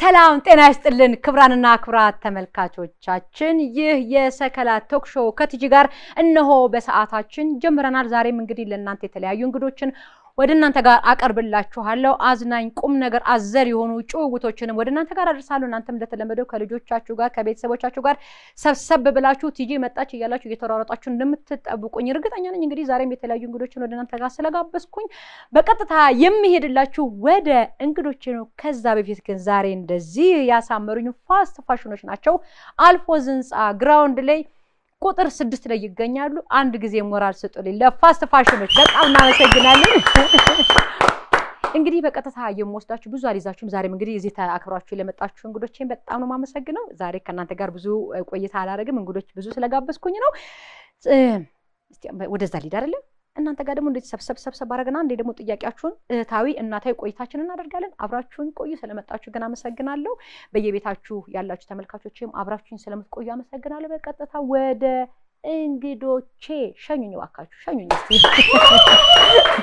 ሰላም ጤና ይስጥልን ክብራንና ክብራት ተመልካቾቻችን፣ ይህ የሰከላ ቶክ ሾው ከቲጂ ጋር እነሆ በሰዓታችን ጀምረናል። ዛሬም እንግዲህ ለእናንተ የተለያዩ እንግዶችን ወደ እናንተ ጋር አቀርብላችኋለሁ። አዝናኝ ቁም ነገር አዘል የሆኑ ጭውውቶችንም ወደ እናንተ ጋር አደርሳለሁ። እናንተም እንደተለመደው ከልጆቻችሁ ጋር ከቤተሰቦቻችሁ ጋር ሰብሰብ ብላችሁ ቲጂ መጣች እያላችሁ እየተሯሯጣችሁ እንደምትጠብቁኝ እርግጠኛ ነኝ። እንግዲህ ዛሬም የተለያዩ እንግዶችን ወደ እናንተ ጋር ስለጋበዝኩኝ በቀጥታ የሚሄድላችሁ ወደ እንግዶች ነው። ከዛ በፊት ግን ዛሬ እንደዚህ ያሳመሩኝ ፋስት ፋሽኖች ናቸው። አልፎዝ ህንፃ ግራውንድ ላይ ቁጥር ስድስት ላይ ይገኛሉ። አንድ ጊዜ ሞራል ስጡልኝ ለፋስት ፋሽኖች በጣም እናመሰግናለን። እንግዲህ በቀጥታ የምወስዳችሁ ብዙ አልይዛችሁም። ዛሬም እንግዲህ እዚህ አክብራችሁ ለመጣችሁ እንግዶቼን በጣም ነው የማመሰግነው። ዛሬ ከእናንተ ጋር ብዙ ቆይታ አላደርግም፣ እንግዶች ብዙ ስለጋበዝኩኝ ነው። ወደዛ ሊድ አይደለም እናንተ ጋር ደግሞ እንደዚህ ሰብሰብ ሰብሰብ አደረግና እንዴ ደግሞ ጥያቄያችሁን እህታዊ እናታዊ ቆይታችን እናደርጋለን። አብራችሁን ቆዩ። ስለመጣችሁ ግን አመሰግናለሁ። በየቤታችሁ ያላችሁ ተመልካቾችም አብራችሁኝ ስለምትቆዩ አመሰግናለሁ። በቀጥታ ወደ እንግዶቼ ሸኙኝ፣ እባካችሁ ሸኙኝ እስኪ።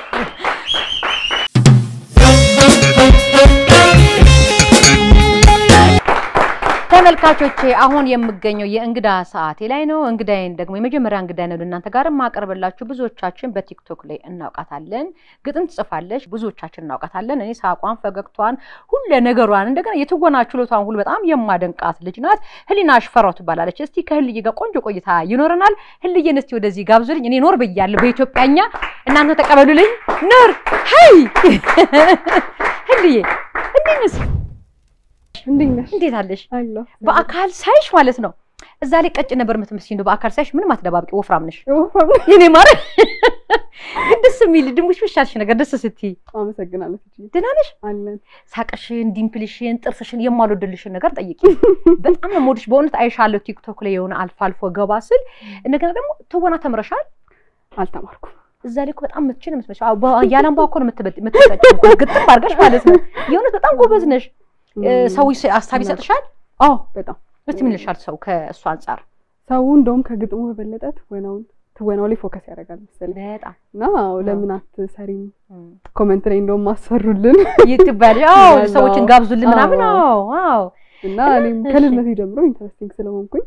ተመልካቾቼ አሁን የምገኘው የእንግዳ ሰዓቴ ላይ ነው። እንግዳይን ደግሞ የመጀመሪያ እንግዳ ነው እናንተ ጋር ማቀርብላችሁ። ብዙዎቻችን በቲክቶክ ላይ እናውቃታለን። ግጥም ትጽፋለች፣ ብዙዎቻችን እናውቃታለን። እኔ ሳቋን፣ ፈገግቷን፣ ሁሉ ነገሯን እንደገና የትወና ችሎቷን ሁሉ በጣም የማደንቃት ልጅ ናት። ህሊና ሽፈራው ትባላለች። እስቲ ከህልዬ ጋር ቆንጆ ቆይታ ይኖረናል። ህልዬን እስቲ ወደዚህ ጋብዙልኝ። እኔ ኖር ብያለሁ በኢትዮጵያኛ፣ እናንተ ተቀበሉልኝ። ኖር ሀይ ህልዬ እንዴት ነሽ? እንዴት አለሽ? በአካል ሳይሽ ማለት ነው እዛ ላይ ቀጭ ነበር የምትመስይኝ። እንደው በአካል ሳይሽ ምንም አትደባብቂ፣ ወፍራም ነሽ። የኔ ማር ግን ደስ የሚል ድንቡሽ ብሻልሽ ነገር ደስ ስትይ። አመሰግናለሁ። ደህና ነሽ? አለን ሳቅሽን፣ ዲምፕልሽን፣ ጥርስሽን የማልወድልሽን ነገር ጠይቂ። በጣም ነው የምወድሽ በእውነት አይሻለሁ ቲክቶክ ላይ የሆነ አልፎ አልፎ ገባ ስል። እንደገና ደግሞ ትወና ተምረሻል? አልተማርኩም። እዛ ላይ እኮ በጣም የምትችል የምትመስለው ያለንባ እኮ ነው የምትጠጪው፣ ግጥም አድርገሽ ማለት ነው። የእውነት በጣም ጎበዝ ነሽ። ሰው ሀሳብ ይሰጥሻል? አዎ በጣም እስቲ ምን ይልሻል ሰው ከእሱ አንጻር? ሰው እንደውም ከግጥሙ በበለጠ ትወናውን ትወናው ላይ ፎከስ ያደርጋል መሰለኝ በጣም እና ለምን አትሰሪም ኮመንት ላይ እንደውም አሰሩልን ይትባል ሰዎችን ጋብዙልን ምናምን። አዎ አዎ። እና እኔም ከልጅነቴ ጀምሮ ኢንተረስቲንግ ስለሆንኩኝ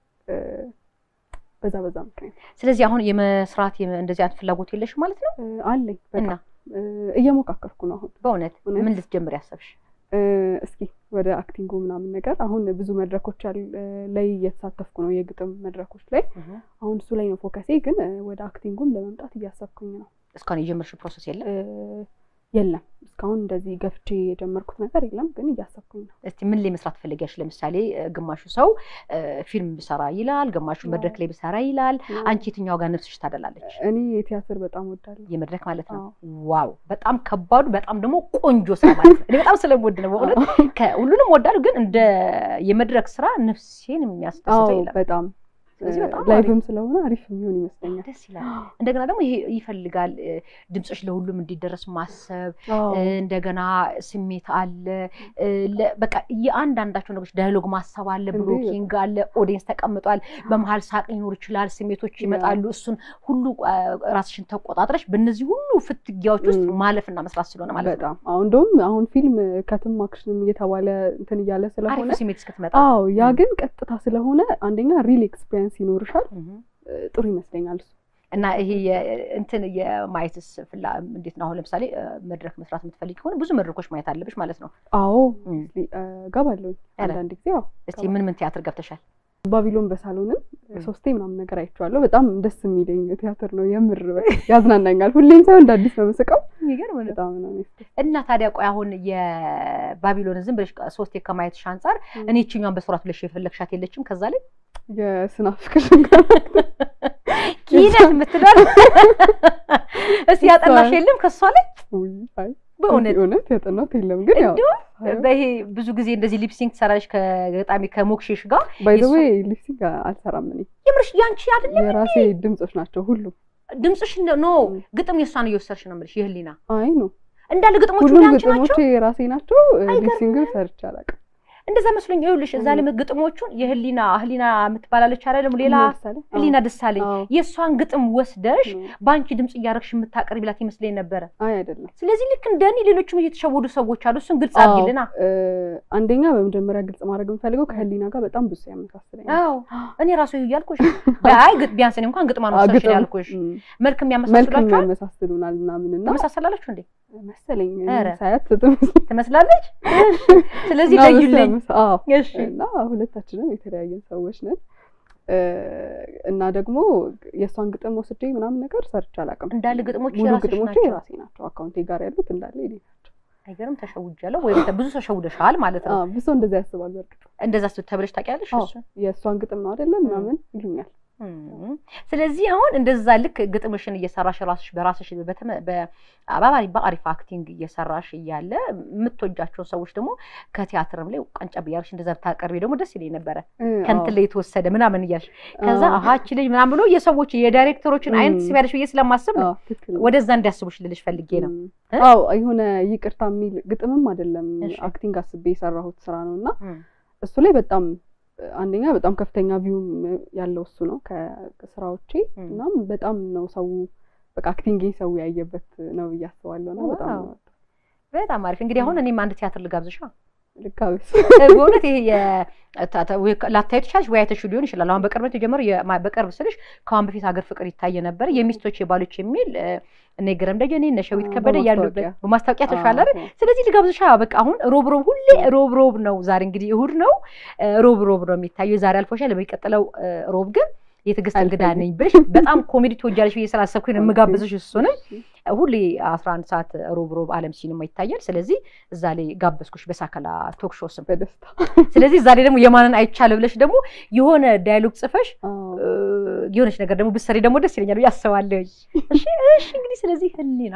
በዛ በዛ ምክንያት ስለዚህ አሁን የመስራት እንደዚህ አይነት ፍላጎት የለሽ ማለት ነው? አለኝ እና በጣም እየሞካከርኩ ነው አሁን በእውነት እውነት? ምን ልትጀምር ያሰብሽ? እስኪ ወደ አክቲንጉ ምናምን ነገር አሁን ብዙ መድረኮች ላይ እየተሳተፍኩ ነው፣ የግጥም መድረኮች ላይ አሁን እሱ ላይ ነው ፎከሴ። ግን ወደ አክቲንጉም ለመምጣት እያሰብኩኝ ነው። እስካሁን የጀመርሽ ፕሮሰስ የለም? የለም እስካሁን እንደዚህ ገፍቼ የጀመርኩት ነገር የለም፣ ግን እያሰብኩኝ ነው። እስቲ ምን ላይ መስራት ትፈልጊያለሽ? ለምሳሌ ግማሹ ሰው ፊልም ብሰራ ይላል፣ ግማሹ መድረክ ላይ ብሰራ ይላል። አንቺ የትኛው ጋር ነፍስሽ ታደላለች? እኔ የቲያትር በጣም ወዳለሁ። የመድረክ ማለት ነው። ዋው በጣም ከባዱ በጣም ደግሞ ቆንጆ ስራ ማለት ነው። እኔ በጣም ስለምወድ ነው በእውነት ሁሉንም ወዳለሁ፣ ግን እንደ የመድረክ ስራ ነፍሴን የሚያስደስተው የለም። በጣም ስለዚህ በጣም ላይቭም ስለሆነ አሪፍ የሚሆን ይመስለኛል። ደስ ይላል። እንደገና ደግሞ ይሄ ይፈልጋል ድምፅሽ ለሁሉም እንዲደረስ ማሰብ፣ እንደገና ስሜት አለ። በቃ የአንዳንዳቸው ነገሮች ዳያሎግ ማሰብ አለ፣ ብሎኪንግ አለ፣ ኦዲየንስ ተቀምጧል፣ በመሀል ሳቅ ሊኖር ይችላል፣ ስሜቶች ይመጣሉ። እሱን ሁሉ ራስሽን ተቆጣጥረሽ በእነዚህ ሁሉ ፍትጊያዎች ውስጥ ማለፍና መስራት ስለሆነ ማለት ነው። በጣም አሁን እንደውም አሁን ፊልም ከትም አክሽንም እየተባለ እንትን እያለ ስለሆነ አሪፍ ስሜት እስክትመጣ አዎ ያ ግን ቀጥታ ስለሆነ አንደኛ ሪል ኤክስፒሪየንስ ይኖርሻል። ጥሩ ይመስለኛል እሱ እና ይሄ እንትን የማየትስ ፍላ እንዴት ነው? አሁን ለምሳሌ መድረክ መስራት የምትፈልጊ ከሆነ ብዙ መድረኮች ማየት አለብሽ ማለት ነው። አዎ ገባለሁ አንዳንድ ጊዜ። ያው እስቲ ምን ምን ቲያትር ገብተሻል? ባቢሎን በሳሎንም ሶስቴ ምናምን ነገር አይቼዋለሁ። በጣም ደስ የሚለኝ ቲያትር ነው። የምር ያዝናናኛል። ሁሌም ሳይሆን እንደ አዲስ ነው የምስቀው። የሚገርም ነው። በጣም ነው እና ታዲያ ቆይ አሁን የባቢሎን ዝም ብለሽ ሶስቴ ከማየትሽ አንጻር እኔ ይችኛዋን በስራት ብለሽ የፈለግሻት የለችም? ከዛ ላይ የስናፍቅሽ ኪነት የምትለው እስቲ ያጠናሽ የለም ከሷ ላይ በእውነት እውነት ያጠናት የለም ግን ያው በይሄ ብዙ ጊዜ እንደዚህ ሊፕሲንግ ትሰራለሽ ከገጣሚ ከሞክሼሽ ጋር ባይ ዘ ዌይ ሊፕሲንግ አልሰራም እኔ የምርሽ ያንቺ አይደለም የራሴ ድምጾች ናቸው ሁሉም ድምፅሽ ኖ ግጥም የእሷን እየወሰድሽ ነው የምልሽ የህሊና አይ ነው እንዳለ ግጥሞቹ ሁሉም ያንቺ ግጥሞቼ ናቸው የራሴ ናቸው ሊፕሲንግ ሰርቼ አላውቅም እንደዛ መስሎኝ ይኸውልሽ፣ እዛ ላይ ግጥሞቹን የህሊና ህሊና የምትባላለች አይደለም ሌላ ለምሳሌ ህሊና ደሳለኝ አዎ። የእሷን ግጥም ወስደሽ ነው። በአንቺ ድምፅ እያደረግሽ የምታቀርቢላት ይመስለኝ ነበረ። አይ አይደለም። ስለዚህ ልክ እንደኔ ሌሎችም እየተሸወዱ ሰዎች አሉ። እሱን ግልጽ አዎ፣ አድርጊልና። እ፣ አንደኛ በመጀመሪያ ግልጽ ማድረግ የምፈልገው ከህሊና ጋር በጣም ብዙ ያመሳስለኛል። አዎ እኔ ራሱ ይሁ እያልኩሽ አይ ግጥ- ቢያንስ እኔ እንኳን ግጥማ ነው አዎ፣ ወሰድሽ ግጥም፣ ያልኩሽ። እም፣ መልክ መልክ የሚያመሳስላችኋል የሚያመሳስሉናል ምናምን እና ተመሳሰላላችሁ እንዴ? መሰለኝ ኧረ። ሳያት ትምስ- ትመስላለች። ስለዚህ እና ለዩልኝ። መሰለኝ። አዎ እሺ እና ሁለታችንም የተለያየን ሰዎች ነን እ፣ እና ደግሞ የእሷን ግጥም ወስጄ ምናምን ነገር ሰርቼ አላውቅም። እንዳለ ግጥሞች ሙሉ የራስሽ ግጥሞቼ ናቸው? የራሴ ናቸው። አካውንቴ ጋር ያሉት እንዳለ የኔ ናቸው። አይገርም። ተሸውጃለሁ ወይ ብዙ ተሸውደሻል ማለት ነው። አዎ፣ ብዙ ሰው እንደዛ ያስባል። በእርግጥ እንደዛ ስ ተብለሽ ታውቂያለሽ? አዎ። እሱን የእሷን ግጥም ነው አይደለም ምናምን ይሉኛል። እም። ስለዚህ አሁን እንደዛ ልክ ግጥምሽን እየሰራሽ ራስሽ በራስሽ በተመ- በአባባሪ በአሪፍ አክቲንግ እየሰራሽ እያለ የምትወጃቸውን ሰዎች ደግሞ ከቲያትርም ላይ ቀንጨብ እያልሽ እንደዛ ብታቀርቢ ደግሞ ደስ ይለኝ ነበረ። እ፣ ከንትን አዎ። ላይ የተወሰደ ምናምን እያልሽ ከዛ አዎ። አሀ እቺ ልጅ ምናምን ብሎ የሰዎች የዳይሬክተሮችን አይን እም። ትስቢያለሽ ብዬ ስለማስብ ነው አዎ፣ ትክክል ነው። ወደዛ እንዲያስቡሽ ልልሽ ፈልጌ ነው። እም። እ? አዎ የሆነ ይቅርታ የሚል ግጥምም አይደለም እሺ። አክቲንግ አስቤ የሰራሁት ስራ ነው እና እም። እሱ ላይ በጣም አንደኛ በጣም ከፍተኛ ቪውም ያለው እሱ ነው ከስራዎቼ እም። እናም በጣም ነው ሰው በቃ አክቲንግ ሰው ያየበት ነው ብዬ አስባለሁ እና በጣም ዋው። በጣም አሪፍ እንግዲህ አሁን እኔም አንድ ቲያትር ልጋብዝሻ ልካቤስ በእውነት ይሄ የ- ታ- ታ- ወይ ላታዩ ትችላለሽ ወይ አይተሽው ሊሆን ይችላል። አሁን በቅርበት የጀመረው የማ- በቅርብ ስልሽ ከአሁን በፊት ሀገር ፍቅር ይታይ ነበር የሚስቶች የባሎች የሚል እ፣ እነ ግረም ደጀኔ እነ ሸዊት አዎ፣ ከበደ ያሉበት በማስታወቂያ። በማስታወቂያ ተሻለ አይደል? ስለዚህ ልጋብዝሻ በቃ አሁን ሮብ ሮብ ሁሌ ሮብ ሮብ ነው። ዛሬ እንግዲህ እሁድ ነው፣ እ፣ ሮብ ሮብ ነው የሚታየው። የዛሬ አልፎሻል። በሚቀጥለው እ፣ ሮብ ግን የትዕግስት እንግዳ አልፈኝም። ነኝ ብለሽ በጣም ኮሜዲ ትወጃለሽ ብዬ ስላሰብኩኝ ነው የምጋብዝሽ እሱንም ሁሌ 11 ሰዓት ሮብ ሮብ አለም ሲኒማ ይታያል። ስለዚህ እዛ ላይ ጋበዝኩሽ በሳከላ ቶክ ሾው ስም። በደስታ ስለዚህ እዛ ላይ ደግሞ የማንን አይቻለ ብለሽ ደግሞ የሆነ ዳያሎግ ጽፈሽ አዎ። እ፣ የሆነች ነገር ደግሞ ብትሰሪ ደግሞ ደስ ይለኛል ብዬ አስባለሁ። እሺ እሺ። እንግዲህ ስለዚህ ህሊና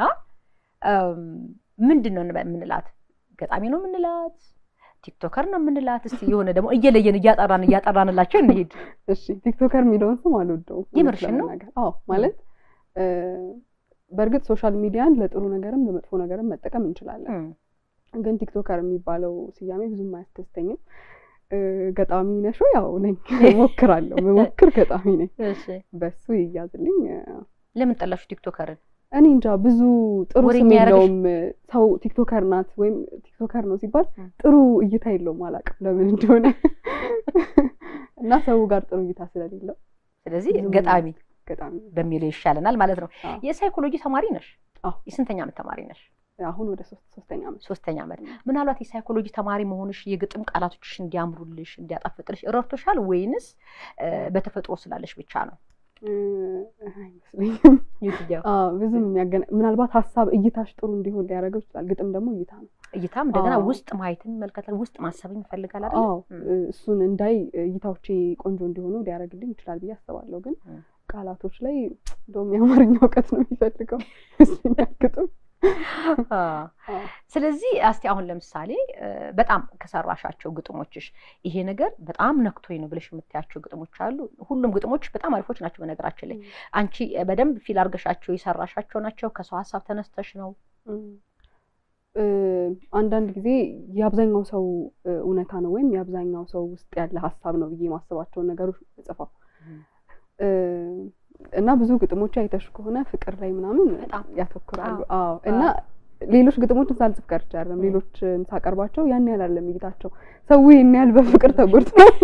እም፣ ምንድን ነው የምንላት? ገጣሚ ነው የምንላት? ቲክቶከር ነው የምንላት? እስቲ የሆነ ደግሞ እየለየን እያጠራን እያጠራንላቸው እንሄድ። እሺ ቲክቶከር የሚለውን ስም አልወደውም። እውነት የምርሽን ነው? ለመናገር። አዎ ማለት እ፣ በእርግጥ ሶሻል ሚዲያን ለጥሩ ነገርም ለመጥፎ ነገርም መጠቀም እንችላለን። እም፣ ግን ቲክቶከር የሚባለው ስያሜ ብዙም አያስደስተኝም። እ፣ ገጣሚ ነሽ ወይ? ያው ነኝ፣ እሞክራለሁ። መሞክር ገጣሚ ነኝ። እሺ። በሱ ይያዝልኝ። እ፣ ለምን ጠላችሁ ቲክቶከርን? እኔ እንጃ ብዙ ጥሩ ወሬኛ ስም ያደረገሽ? የለውም። ሰው ቲክቶከር ናት ወይም ቲክቶከር ነው ሲባል ም። ጥሩ እይታ የለውም። አላውቅም ለምን እንደሆነ እና ሰው ጋር ጥሩ እይታ ስለሌለው ስለዚህ ብዙም ገጣሚ ገጣሚ በሚለው ይሻለናል ማለት ነው። አዎ። የሳይኮሎጂ ተማሪ ነሽ? አዎ። የስንተኛ ዓመት ተማሪ ነሽ? አሁን ወደ ሶስት ሶስተኛ ዓመት ሶስተኛ ዓመት። ምናልባት የሳይኮሎጂ ተማሪ መሆንሽ የግጥም ቃላቶችሽ እንዲያምሩልሽ እንዲያጣፍጥልሽ ረድቶሻል ወይንስ እ፣ በተፈጥሮ ስላለሽ ብቻ ነው? እ፣ አይመስለኝም። የትኛው? አዎ ብዙም የሚያገና ምናልባት ሀሳብ እይታሽ ጥሩ እንዲሆን ሊያደርገው ይችላል። ግጥም ደግሞ እይታ ነው። እይታም እንደገና አዎ። ውስጥ ማየትን ይመልከታል። ውስጥ ማሰብን ይፈልጋል አይደል? አዎ ም። እ፣ እሱን እንዳይ እይታዎቼ ቆንጆ እንዲሆኑ ሊያደርግልኝ ይችላል ብዬ አስባለሁ። ግን ም። ቃላቶች ላይ እንደውም የአማርኛ እውቀት ነው የሚፈልገው ይመስለኛል ግጥም። አዎ። አዎ። ስለዚህ እስቲ አሁን ለምሳሌ እ፣ በጣም ከሰራሻቸው ግጥሞችሽ ይሄ ነገር በጣም ነክቶኝ ነው ብለሽ የምታያቸው ግጥሞች አሉ? ሁሉም ግጥሞች በጣም አሪፎች ናቸው። በነገራችን ላይ አንቺ በደንብ ፊል አድርገሻቸው የሰራሻቸው ናቸው? ከሰው ሀሳብ ተነስተሽ ነው? እም፣ እ፣ አንዳንድ ጊዜ የአብዛኛው ሰው እ፣ እውነታ ነው ወይም የአብዛኛው ሰው ውስጥ ያለ ሀሳብ ነው ብዬ የማስባቸውን ነገሮች ጽፈው እ፣ እና ብዙ ግጥሞች አይተሽ ከሆነ ፍቅር ላይ ምናምን በጣም ያተኩራሉ። አዎ። አዎ እና ሌሎች ግጥሞችን ሳልጽፍ ቀርቼ አይደለም። ሌሎችን ሳቀርባቸው ያን ያህል አይደለም እይታቸው። ሰው ይህን ያህል በፍቅር ተጎድቷል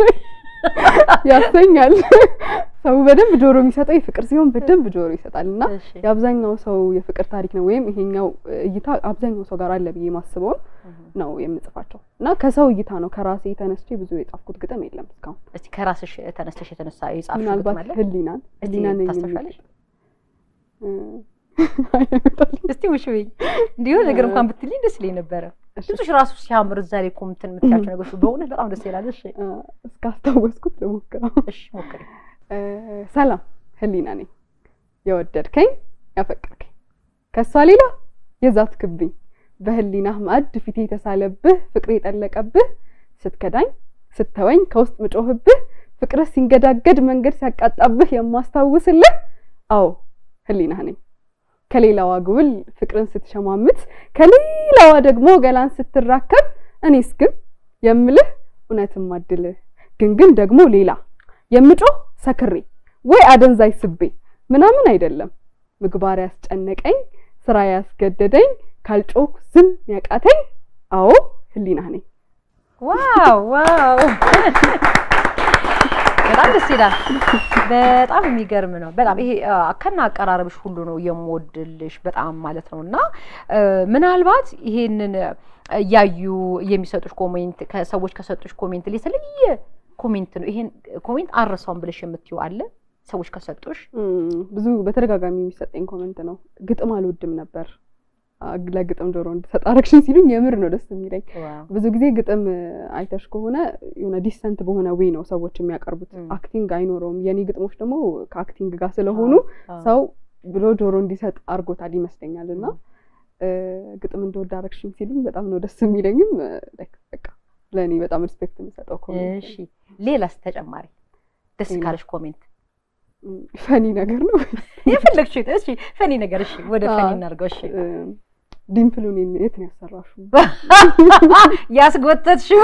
ያሰኛል። ሰው በደንብ ጆሮ የሚሰጠው የፍቅር ሲሆን በደንብ ጆሮ ይሰጣል እና እሺ። የአብዛኛው ሰው የፍቅር ታሪክ ነው ወይም ይሄኛው እይታ አብዛኛው ሰው ጋር አለ ብዬ ማስበውን ነው የምጽፋቸው እና ከሰው እይታ ነው ከራሴ ተነስቼ ብዙ የጻፍኩት ግጥም የለም እስካሁን። እስቲ ከራስሽ ተነስተሽ የተነሳ የጻፍሽው ግጥም ምናልባት አለ? ህሊናን እስቲ ህሊናን የሚል ታስታውሻለሽ? እ፣ አይመጣልኝም። እስቲ ውሽ በይኝ። እንዲሁ ነገር እንኳን ብትልኝ ደስ ይለኝ ነበረ። እሺ፣ ድምፅሽ ራሱ ሲያምር እዛ ላይ እኮ እንትን የምትያቸው ነገሮች በእውነት በጣም ደስ ይላል። እሺ እ፣ እስካስታወስኩት ልሞክረው። እሺ ሞክሪ። እ፣ ሰላም ህሊና ነኝ የወደድከኝ ያፈቀርከኝ ከእሷ ሌላ የዛትክብኝ በህሊናህ ማዕድ ፊቴ የተሳለብህ ፍቅሬ የጠለቀብህ ስትከዳኝ ስተወኝ ከውስጥ ምጮህብህ ፍቅርህ ሲንገዳገድ መንገድ ሲያቃጣብህ የማስታውስልህ አዎ ህሊናህ ነኝ ከሌላዋ ግብል ፍቅርን ስትሸማምት ከሌላዋ ደግሞ ገላን ስትራከብ እኔስ ግን የምልህ እውነትም አድልህ ግን ግን ደግሞ ሌላ የምጮህ ሰክሬ ወይ አደንዛይ ስቤ ምናምን አይደለም ምግባር ያስጨነቀኝ ስራ ያስገደደኝ ካልጮክ ዝም ያቃተኝ አዎ ህሊና ነኝ። ዋው ዋው በጣም ደስ ይላል። በጣም የሚገርም ነው። በጣም ይሄ ከና አቀራረብሽ ሁሉ ነው የምወድልሽ በጣም ማለት ነው። እና ምናልባት ይሄንን እያዩ የሚሰጡሽ ኮሜንት ከሰዎች ከሰጡሽ ኮሜንት የተለየ ኮሜንት ነው ይሄን ኮሜንት አረሳውን ብለሽ የምትይው አለ ሰዎች ከሰጡሽ? ብዙ በተደጋጋሚ የሚሰጠኝ ኮሜንት ነው ግጥም አልወድም ነበር ለግጥም ጆሮ እንድሰጥ አረግሽን ሲሉኝ የምር ነው ደስ የሚለኝ። ብዙ ጊዜ ግጥም አይተሽ ከሆነ የሆነ ዲሰንት በሆነ ዌይ ነው ሰዎች የሚያቀርቡት፣ አክቲንግ አይኖረውም። የኔ ግጥሞች ደግሞ ከአክቲንግ ጋር ስለሆኑ ሰው ብሎ ጆሮ እንዲሰጥ አድርጎታል ይመስለኛል። እና ግጥም እንደወድ አረግሽን ሲሉኝ በጣም ነው ደስ የሚለኝም። በቃ ለእኔ በጣም ሪስፔክት የምሰጠው ኮሜንት። እሺ ሌላስ ተጨማሪ ደስ ካለሽ ኮሜንት ፈኒ ነገር ነው የፈለግሽው? እሺ ፈኒ ነገር እሺ፣ ወደ ፈኒ እናድርገው። እሺ ዲምፕሉን የት ነው ያሰራሽው? ያስጎተትሽው?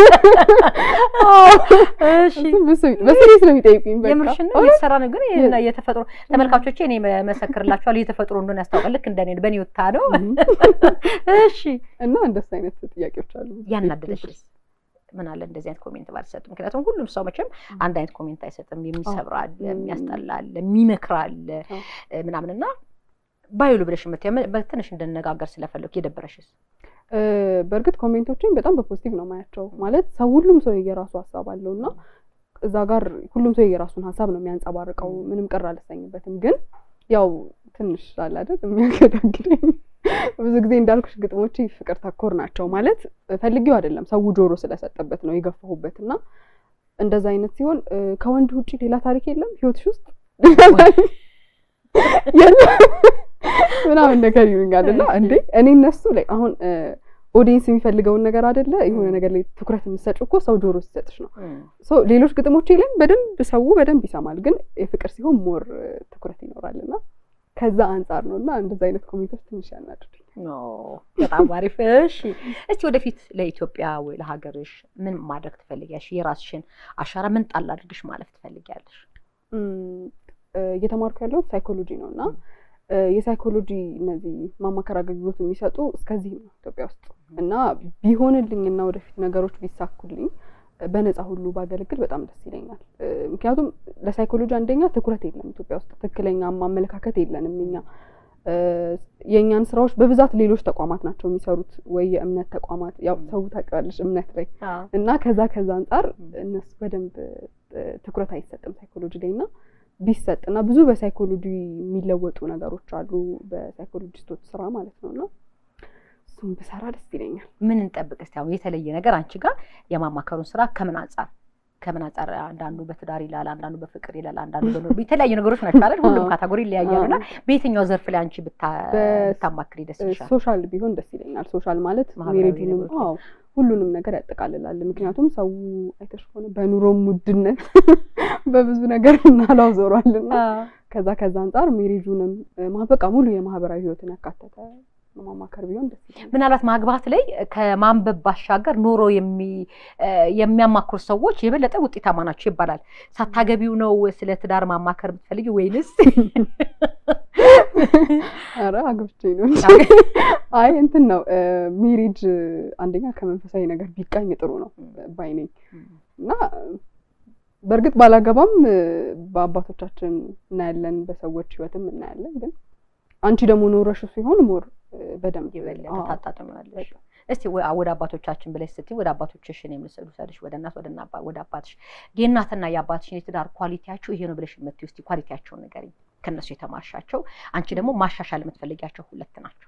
እሺ በሲሪየስ ነው የሚጠይቁኝ። በቃ የምርሽን ነው የተሰራ ነው። ግን የተፈጥሮ ተመልካቾቼ እኔ መሰክርላችኋል፣ የተፈጥሮ እንደሆነ ያስታውቃል። ልክ እንደኔ በኔ ወታ ነው። እሺ እና እንደሱ አይነት ጥያቄዎች አሉ። ያናደደሽስ ምን አለ እንደዚህ አይነት ኮሜንት ባልሰጥ። ምክንያቱም ሁሉም ሰው መቼም አንድ አይነት ኮሜንት አይሰጥም። የሚሰብር አለ፣ የሚያስጠላ አለ፣ የሚመክር አለ ምናምን እና ባይሉ ብለሽ የምትይው በትንሽ እንድነጋገር ስለፈለኩ የደበረሽስ? በእርግጥ ኮሜንቶችን በጣም በፖዚቲቭ ነው ማያቸው። ማለት ሰው ሁሉም ሰው የየራሱ ሀሳብ አለው እና እዛ ጋር ሁሉም ሰው የየራሱን ሀሳብ ነው የሚያንጸባርቀው። ምንም ቅር አልሰኝበትም። ግን ያው ትንሽ አለ አይደል የሚያገዳግደኝ ብዙ ጊዜ እንዳልኩሽ ግጥሞች ፍቅር ተኮር ናቸው። ማለት ፈልጌው አይደለም ሰው ጆሮ ስለሰጠበት ነው የገፋሁበት እና እንደዛ አይነት ሲሆን ከወንድ ውጭ ሌላ ታሪክ የለም ህይወትሽ ውስጥ ምናምን ነገር ይሉኛል እና እንዴ እኔ እነሱ ላይ አሁን ኦዲየንስ የሚፈልገውን ነገር አይደለ የሆነ ነገር ላይ ትኩረት የምትሰጪው እኮ ሰው ጆሮ ሲሰጥሽ ነው። ሌሎች ግጥሞቼ ላይም በደንብ ሰው በደንብ ይሰማል፣ ግን የፍቅር ሲሆን ሞር ትኩረት ይኖራል እና ከዛ አንጻር ነው እና እንደዛ አይነት ኮሜንቶች ትንሽ ያናድዱኝ። በጣም አሪፍ። እሺ እስቲ ወደፊት ለኢትዮጵያ ወይ ለሀገርሽ ምን ማድረግ ትፈልጊያለሽ? የራስሽን አሻራ ምን ጣል አድርግሽ ማለፍ ትፈልጊያለሽ? እየተማርኩ ያለሁት ሳይኮሎጂ ነው እና የሳይኮሎጂ እነዚህ ማማከር አገልግሎት የሚሰጡ እስከዚህ ነው ኢትዮጵያ ውስጥ እና ቢሆንልኝ እና ወደፊት ነገሮች ቢሳኩልኝ በነፃ ሁሉ ባገለግል በጣም ደስ ይለኛል። ምክንያቱም ለሳይኮሎጂ አንደኛ ትኩረት የለም ኢትዮጵያ ውስጥ ትክክለኛ ማመለካከት የለንም እኛ የእኛን ስራዎች በብዛት ሌሎች ተቋማት ናቸው የሚሰሩት፣ ወይ የእምነት ተቋማት ያው ሰው ታውቂዋለሽ እምነት ላይ እና ከዛ ከዛ አንጻር እነሱ በደንብ ትኩረት አይሰጥም ሳይኮሎጂ ላይ እና ቢሰጥ እና ብዙ በሳይኮሎጂ የሚለወጡ ነገሮች አሉ በሳይኮሎጂስቶች ስራ ማለት ነው እና እሱም ብሰራ ደስ ይለኛል። ምን እንጠብቅ እስቲ? አሁን የተለየ ነገር አንቺ ጋር የማማከሩን ስራ ከምን አንጻር ከምን አንጻር አንዳንዱ በትዳር ይላል፣ አንዳንዱ በፍቅር ይላል፣ አንዳንዱ በኑሮ የተለያዩ ነገሮች ናቸው አይደል? ሁሉም ካታጎሪ ይለያያሉ እና በየትኛው ዘርፍ ላይ አንቺ ብታማክሪ ደስ ይልሻል? ሶሻል ቢሆን ደስ ይለኛል። ሶሻል ማለት ሜሬጅንም ሁሉንም ነገር ያጠቃልላል። ምክንያቱም ሰው አይተሽ ከሆነ በኑሮም ውድነት በብዙ ነገር እናላው ዞሯልና ከዛ ከዛ አንጻር ሜሬጁንም በቃ ሙሉ የማህበራዊ ህይወትን ያካተተ ማማከር ቢሆን ደስ ይላል። ምናልባት ማግባት ላይ ከማንበብ ባሻገር ኑሮ የሚያማክሩ ሰዎች የበለጠ ውጤታማ ናቸው ይባላል። ሳታገቢው ነው ስለ ትዳር ማማከር የምትፈልጊ ወይንስ? ኧረ አግብቼ ነው። አይ እንትን ነው ሜሪጅ አንደኛ ከመንፈሳዊ ነገር ቢቃኝ ጥሩ ነው ባይ ነኝ እና በእርግጥ ባላገባም በአባቶቻችን እናያለን፣ በሰዎች ህይወትም እናያለን። ግን አንቺ ደግሞ ኖረሹ ሲሆን ሞር በደንብ የበለጠ ታጣጥሚዋለሽ። እስቲ ወደ አባቶቻችን ብለሽ ስትይ ወደ አባቶችሽን የምስሉ ሰድሽ ወደ እናት ወደ አባትሽ የእናትና የአባትሽን የትዳር ኳሊቲያቸው ይሄ ነው ብለሽ የምትይው እስቲ ኳሊቲያቸውን ንገሪኝ። ከእነሱ የተማርሻቸው አንቺ ደግሞ ማሻሻል የምትፈልጊያቸው ሁለት ናቸው።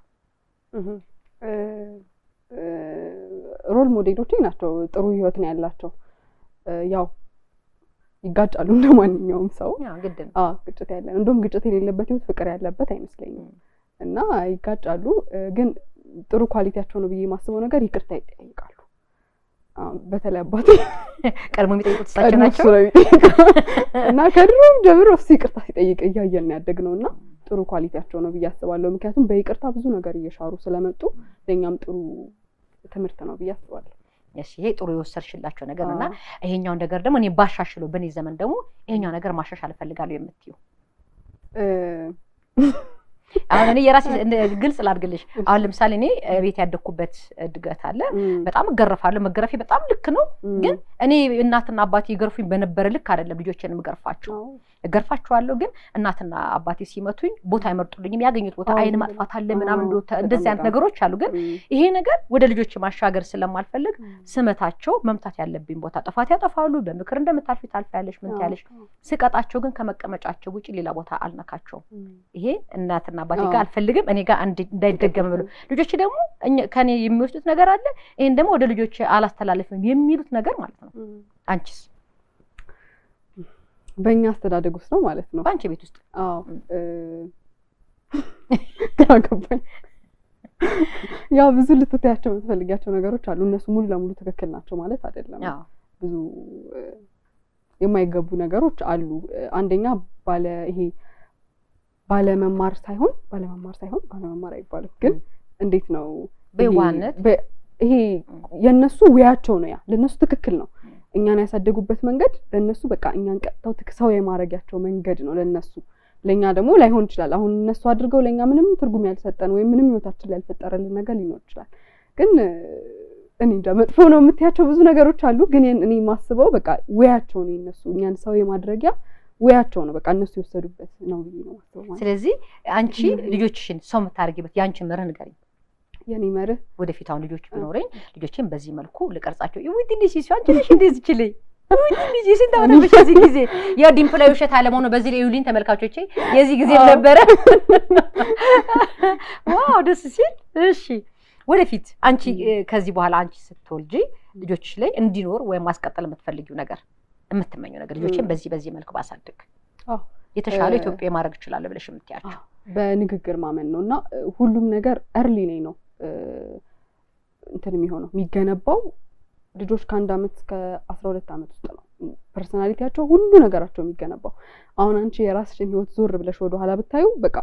ሮል ሞዴሎቼ ናቸው። ጥሩ ህይወት ነው ያላቸው። ያው ይጋጫሉ እንደ ማንኛውም ሰው ግድ ነው ግጭት ያለ እንደውም ግጭት የሌለበት ህይወት ፍቅር ያለበት አይመስለኝም። እና ይጋጫሉ ግን ጥሩ ኳሊቲያቸው ነው ብዬ የማስበው ነገር ይቅርታ ይጠይቃሉ። በተለይ አባቴ ቀድሞ የሚጠይቁት እሳቸው ናቸው እና ከድሮም ጀምሮ እሱ ይቅርታ ሲጠይቅ እያየን ያደግ ነው እና ጥሩ ኳሊቲያቸው ነው ብዬ አስባለሁ። ምክንያቱም በይቅርታ ብዙ ነገር እየሻሩ ስለመጡ ለእኛም ጥሩ ትምህርት ነው ብዬ አስባለሁ። እሺ፣ ይሄ ጥሩ የወሰድሽላቸው ነገር ነው እና ይሄኛውን ነገር ደግሞ እኔ ባሻሽለው በእኔ ዘመን ደግሞ ይሄኛው ነገር ማሻሻል እፈልጋለሁ የምትዩ አሁን እኔ የራሴ ግልጽ ላድርግልሽ። አሁን ለምሳሌ እኔ ቤት ያደግኩበት እድገት አለ። በጣም እገረፋለሁ። መገረፌ በጣም ልክ ነው። ግን እኔ እናትና አባቴ ይገርፉኝ በነበረ ልክ አይደለም ልጆችን የምገርፋቸው። እገርፋቸዋለሁ፣ ግን እናትና አባቴ ሲመቱኝ ቦታ አይመርጡልኝም። ያገኙት ቦታ አይን ማጥፋት አለ ምናምን፣ እንደዚህ አይነት ነገሮች አሉ። ግን ይሄ ነገር ወደ ልጆች ማሻገር ስለማልፈልግ ስመታቸው መምታት ያለብኝ ቦታ ጥፋት ያጠፋሉ። በምክር እንደምታልፊ ታልፊያለሽ፣ ምን ትያለሽ። ስቀጣቸው ግን ከመቀመጫቸው ውጭ ሌላ ቦታ አልነካቸውም። ይሄ እናትና አባቴ ጋር አልፈልግም፣ እኔ ጋር እንዳይደገም ብሎ ልጆች ደግሞ ከኔ የሚወስዱት ነገር አለ። ይሄን ደግሞ ወደ ልጆች አላስተላለፍም የሚሉት ነገር ማለት ነው። አንቺስ? በእኛ አስተዳደግ ውስጥ ነው ማለት ነው። በአንቺ ቤት ውስጥ? አዎ ገባኝ። ያው ብዙ ልትታያቸው የምትፈልጊያቸው ነገሮች አሉ። እነሱ ሙሉ ለሙሉ ትክክል ናቸው ማለት አይደለም። ብዙ የማይገቡ ነገሮች አሉ። አንደኛ ባለ ይሄ ባለመማር ሳይሆን ባለመማር ሳይሆን ባለመማር አይባልም፣ ግን እንዴት ነው በዋነት ይሄ የእነሱ ውያቸው ነው። ያ ለእነሱ ትክክል ነው። እኛን ያሳደጉበት መንገድ ለእነሱ በቃ እኛን ቀጥተው ሰው የማድረጊያቸው መንገድ ነው ለእነሱ። ለእኛ ደግሞ ላይሆን ይችላል። አሁን እነሱ አድርገው ለእኛ ምንም ትርጉም ያልሰጠን ወይም ምንም ህይወታችን ላይ ያልፈጠረልን ነገር ሊኖር ይችላል። ግን እኔ እንጃ መጥፎ ነው የምትያቸው ብዙ ነገሮች አሉ። ግን እኔ የማስበው በቃ ውያቸው ነው የእነሱ እኛን ሰው የማድረጊያ ውያቸው ነው። በቃ እነሱ የወሰዱበት ነው ብዬ ነው የማስበው። ስለዚህ አንቺ ልጆችሽን ሰው የምታደርጊበት የአንቺ መርህ ንገሪኝ። የኔ መርህ ወደፊት አሁን ልጆች ቢኖረኝ ልጆችን በዚህ መልኩ ልቀርጻቸው። ውድ ልጅ ሲሱ አንቺ ነሽ እንደዚህ ችልኝ ውድ ልጅ ስንት ዓመት በዚህ ጊዜ ያው ዲምፕላይ ውሸት አለመሆኑ በዚህ ላይ ዩሊን ተመልካቾቼ የዚህ ጊዜ ነበረ። ዋው ደስ ሲል። እሺ ወደፊት አንቺ ከዚህ በኋላ አንቺ ስትወልጂ ልጆችሽ ላይ እንዲኖር ወይም ማስቀጠል የምትፈልጊው ነገር የምትመኘው ነገር ልጆችን በዚህ በዚህ መልኩ ባሳድግ የተሻለ ኢትዮጵያ ማድረግ እችላለሁ ብለሽ የምትያቸው በንግግር ማመን ነው እና ሁሉም ነገር እርሊ ነኝ ነው እንትን የሚሆነው የሚገነባው ልጆች ከአንድ አመት እስከ አስራ ሁለት አመት ውስጥ ነው ፐርሶናሊቲያቸው ሁሉ ነገራቸው የሚገነባው። አሁን አንቺ የራስሽን ህይወት ዞር ብለሽ ወደኋላ ብታዩ በቃ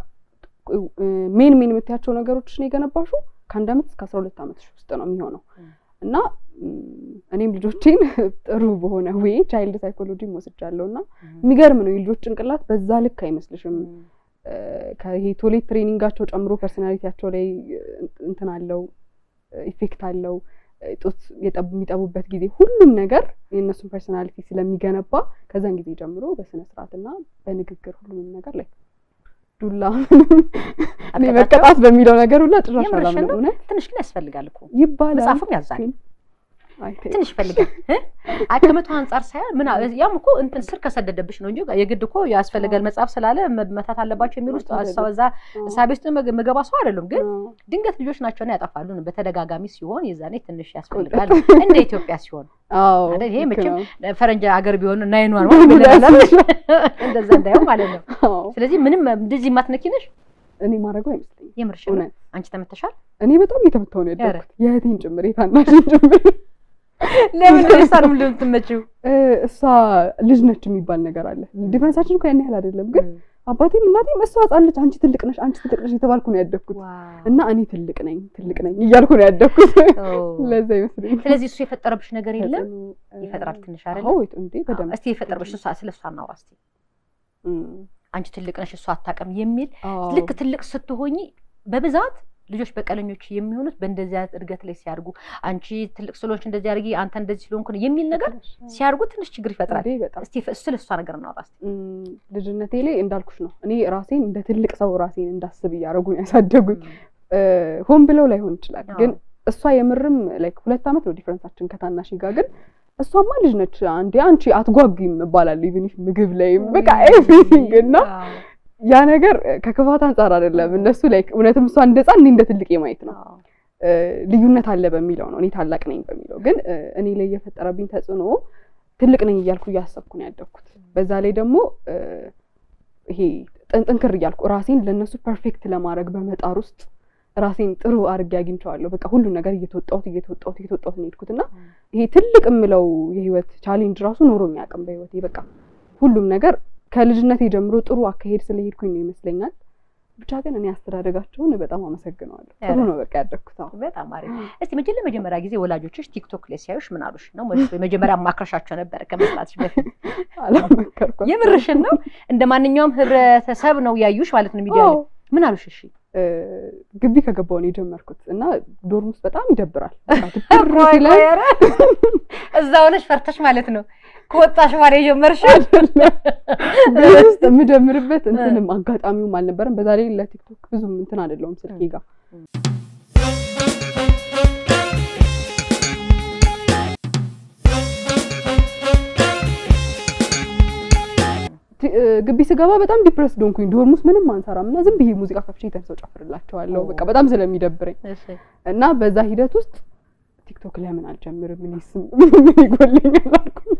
ሜን ሜን የምታያቸው ነገሮችን የገነባሹ ከአንድ አመት እስከ አስራ ሁለት አመትሽ ውስጥ ነው የሚሆነው እና እኔ ልጆቼን ጥሩ በሆነ ዌይ ቻይልድ ሳይኮሎጂ ወስጃለሁ እና የሚገርም ነው የልጆች ጭንቅላት በዛ ልክ አይመስልሽም። ከይሄ ቶሌት ትሬኒንጋቸው ጨምሮ ፐርሶናሊቲያቸው ላይ እንትን አለው ኢፌክት አለው። ጡት የሚጠቡበት ጊዜ ሁሉም ነገር የእነሱን ፐርሶናሊቲ ስለሚገነባ ከዛን ጊዜ ጀምሮ በስነ ስርዓትና በንግግር ሁሉንም ነገር ላይ ዱላ እኔ መቀጣት በሚለው ነገር ሁላ ጭራሽ አላምንም። እውነት ትንሽ ግን ያስፈልጋል እኮ ይባላል፣ መጽሐፍም ያዛል ትንሽ ይፈልጋል። ከመቶ አንጻር ሳይሆን ምን ያም እኮ እንትን ስር ከሰደደብሽ ነው እንጂ የግድ እኮ ያስፈልጋል መጽሐፍ ስላለ መመታት አለባቸው የሚል ውስጥ እዛ እሳቤ ውስጥ መገባ ሰው አይደሉም። ግን ድንገት ልጆች ናቸውና ያጠፋሉ። በተደጋጋሚ ሲሆን የዛኔ ትንሽ ያስፈልጋል። እንደ ኢትዮጵያ ሲሆን ይሄ መቼም ፈረንጅ ሀገር ቢሆን ናይኗን እንደዛ እንዳየው ማለት ነው። ስለዚህ ምንም እንደዚህ የማትነኪ ነሽ እኔ ማድረገው አይመስለኝም። የምርሽ አንቺ ተመተሻል? እኔ በጣም እየተመታሁ ነው ያደረኩት። የእህቴን ጭምር የታናሽን ጭምር ለምን እሷን ምን ልትመጪው? እሷ ልጅ ነች የሚባል ነገር አለ። ዲፍረንሳችን እኮ ያን ያህል አይደለም፣ ግን አባቴም እናቴም እሷ ሕፃን ነች፣ አንቺ ትልቅ ነሽ፣ አንቺ ትልቅ ነሽ የተባልኩ ነው ያደግኩት እና እኔ ትልቅ ነኝ ትልቅ ነኝ እያልኩ ነው ያደግኩት። ለዛ ይመስለኛል። ስለዚህ እሱ የፈጠረብሽ ነገር የለም? ይፈጥራል ትንሽ አይደለ? እንዴ በደንብ እስቲ የፈጠረብሽ ስለ እሷ እናውራ እስቲ። አንቺ ትልቅ ነሽ እሷ አታውቅም የሚል ልክ ትልቅ ስትሆኝ በብዛት ልጆች በቀለኞች የሚሆኑት በእንደዚህ አይነት እድገት ላይ ሲያድጉ አንቺ ትልቅ ስለሆንሽ እንደዚህ አድርጊ፣ አንተ እንደዚህ ስለሆንክ ነው የሚል ነገር ሲያድጉ ትንሽ ችግር ይፈጥራል። እስቲ ስለ እሷ ነገር እናውራ እስቲ። ልጅነቴ ላይ እንዳልኩሽ ነው እኔ ራሴን እንደ ትልቅ ሰው ራሴን እንዳስብ እያደረጉን ያሳደጉኝ። ሆን ብለው ላይሆን ይችላል፣ ግን እሷ የምርም ላይክ ሁለት ዓመት ነው ዲፍረንሳችን ከታናሽ ጋር ግን እሷማ ልጅ ነች። አንዴ አንቺ አትጓጉም እባላለሁ ኢቭን ምግብ ላይም በቃ ኤቭሪቲንግ እና ያ ነገር ከክፋት አንጻር አይደለም። እነሱ ላይክ እውነትም እሷ እንደ ሕፃን እኔ እንደ ትልቅ የማየት ነው። ልዩነት አለ በሚለው ነው እኔ ታላቅ ነኝ በሚለው ግን እኔ ላይ የፈጠረብኝ ተጽዕኖ ትልቅ ነኝ እያልኩ እያሰብኩ ነው ያደግኩት። በዛ ላይ ደግሞ ይሄ ጥንክር እያልኩ ራሴን ለእነሱ ፐርፌክት ለማድረግ በመጣር ውስጥ ራሴን ጥሩ አድርጌ አግኝቼዋለሁ። በቃ ሁሉን ነገር እየተወጣሁት እየተወጣሁት እየተወጣሁት ነው የሄድኩት እና ይሄ ትልቅ የምለው የህይወት ቻሌንጅ ራሱ ኖሮኝ አያውቅም በህይወቴ። በቃ ሁሉም ነገር ከልጅነቴ ጀምሮ ጥሩ አካሄድ ስለሄድኩኝ ነው ይመስለኛል። ብቻ ግን እኔ አስተዳደጋቸውን በጣም አመሰግነዋለሁ። ጥሩ ነው በቃ ያደግኩት። አዎ በጣም አሪፍ። እስቲ መቼ ለመጀመሪያ ጊዜ ወላጆችሽ ቲክቶክ ላይ ሲያዩሽ ምን አሉሽ? ነው መጀመሪያ ማክረሻቸው ነበረ ከመስራትሽ በፊት? አላመከርኳቸውም። የምርሽን ነው? እንደ ማንኛውም ህብረተሰብ ነው ያዩሽ ማለት ነው ሚዲያ ላይ? ምን አሉሽ? እሺ ግቢ ከገባሁ ነው የጀመርኩት እና ዶርም ውስጥ በጣም ይደብራል። ቆይ ቆይ፣ ኧረ እዛ ሆነሽ ፈርተሽ ማለት ነው ከወጣሽ በኋላ የጀመርሽው? ቤት ውስጥ የምጀምርበት እንትንም አጋጣሚውም አልነበረም። በዛ ላይ ለቲክቶክ ብዙም እንትን አይደለሁም ስልኬ ጋር ግቢ ስገባ በጣም ዲፕረስ ዶንኩኝ። ዶርም ውስጥ ምንም አንሰራም እና ዝም ብዬ ሙዚቃ ከፍቼ ተንሰው ጨፍርላቸዋለሁ በቃ በጣም ስለሚደብረኝ እና በዛ ሂደት ውስጥ ቲክቶክ ለምን አልጀምርም? ምን ስም ምን ይጎልኛል አልኩኝ።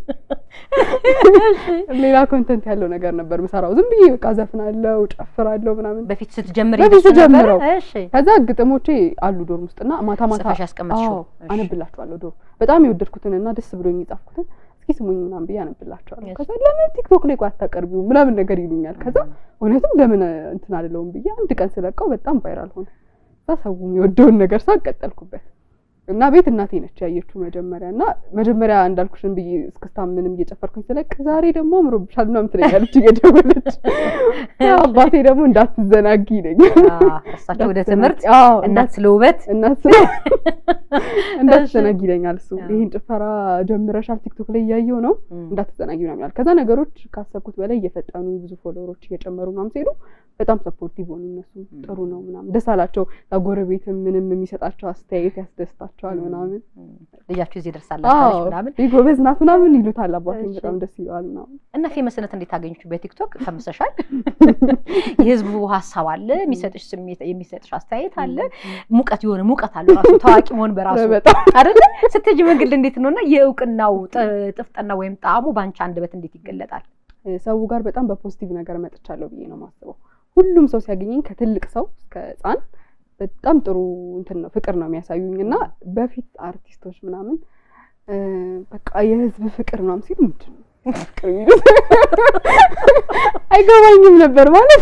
ሌላ ኮንተንት ያለው ነገር ነበር ምሰራው። ዝም ብዬ በቃ ዘፍናለሁ፣ ጨፍራለሁ ምናምን በፊት ስትጀምር በፊት ስጀምረው እሺ ከዛ ግጥሞቼ አሉ ዶርም ውስጥና ማታ ማታ ጽፈሽ ያስቀመጥሽው? አዎ፣ አነብላቸዋለሁ። ዶርም በጣም የወደድኩትን እና ደስ ብሎኝ የጻፍኩትን እስኪ ስሙኝ ምናምን ብዬ አነብላቸዋለሁ። እሺ። ከዛ ለምን ቲክቶክ ላይ ቆይ አታቀርቢው ምናምን ነገር ይሉኛል። ከዛ እውነትም ለምን እንትን አልለውም ብዬ አንድ ቀን ስለቀው በጣም ቫይራል ሆነ። ከዛ ሰው የሚወደውን ነገር ሳቅ ቀጠልኩበት እና ቤት እናቴ ነች ያየችው መጀመሪያ እና መጀመሪያ እንዳልኩሽን ብዬ እስክስታ ምንም እየጨፈርኩኝ ስለቅ ዛሬ ደግሞ አምሮብሻል ምናምን ትለኛለች እየደወለች። አባቴ ደግሞ እንዳትዘናጊ ይለኛል። አዎ፣ እሳቸው ወደ ትምህርት አዎ፣ እናት ስለ ውበት እናት ስለ እንዳትዘናጊ ይለኛል እሱ አዎ። ይህን ጭፈራ ጀምረሻል ቲክቶክ ላይ እያየው ነው እም፣ እንዳትዘናጊ ምናምን ይላል። ከዛ ነገሮች ካሰብኩት በላይ እየፈጠኑ ብዙ ፎሎወሮች እየጨመሩ ምናምን ሲሄዱ በጣም ሰፖርቲቭ ሆኑ። እነሱ ጥሩ ነው ምናምን ደስ አላቸው። ጎረቤትም ምንም የሚሰጣቸው አስተያየት ያስደስታቸዋል ምናምን እም፣ ልጃችሁ እዚህ ደርሳላችኋለች አዎ ምናምን ይህ ጎበዝ ናት ምናምን ይሉታል። አባቴም እሺ። በጣም ደስ ይለዋል ምናምን እና ፌመስነት እንዴት አገኘች? በቲክቶክ ፈምሰሻል። የህዝቡ ሀሳብ አለ፣ የሚሰጥሽ ስሜት የሚሰጥሽ አስተያየት አለ፣ ሙቀት የሆነ ሙቀት አለ ራሱ ታዋቂ መሆን በራሱ በጣም አይደለ? ስትሄጂ መንገድ እንዴት ነው እና የእውቅናው ጥ- ጥፍጥና ወይም ጣዕሙ በአንቺ አንደበት እንዴት ይገለጣል? ሰው ጋር በጣም በፖዚቲቭ ነገር መጥቻለሁ ብዬ ነው የማስበው። ሁሉም ሰው ሲያገኘኝ ከትልቅ ሰው እስከ ሕፃን በጣም ጥሩ እንትን ነው ፍቅር ነው የሚያሳዩኝ እና በፊት አርቲስቶች ምናምን እ፣ በቃ የህዝብ ፍቅር ምናምን ሲሉ ምንድን ነው ፍቅር የሚሉት? አይገባኝም ነበር ማለት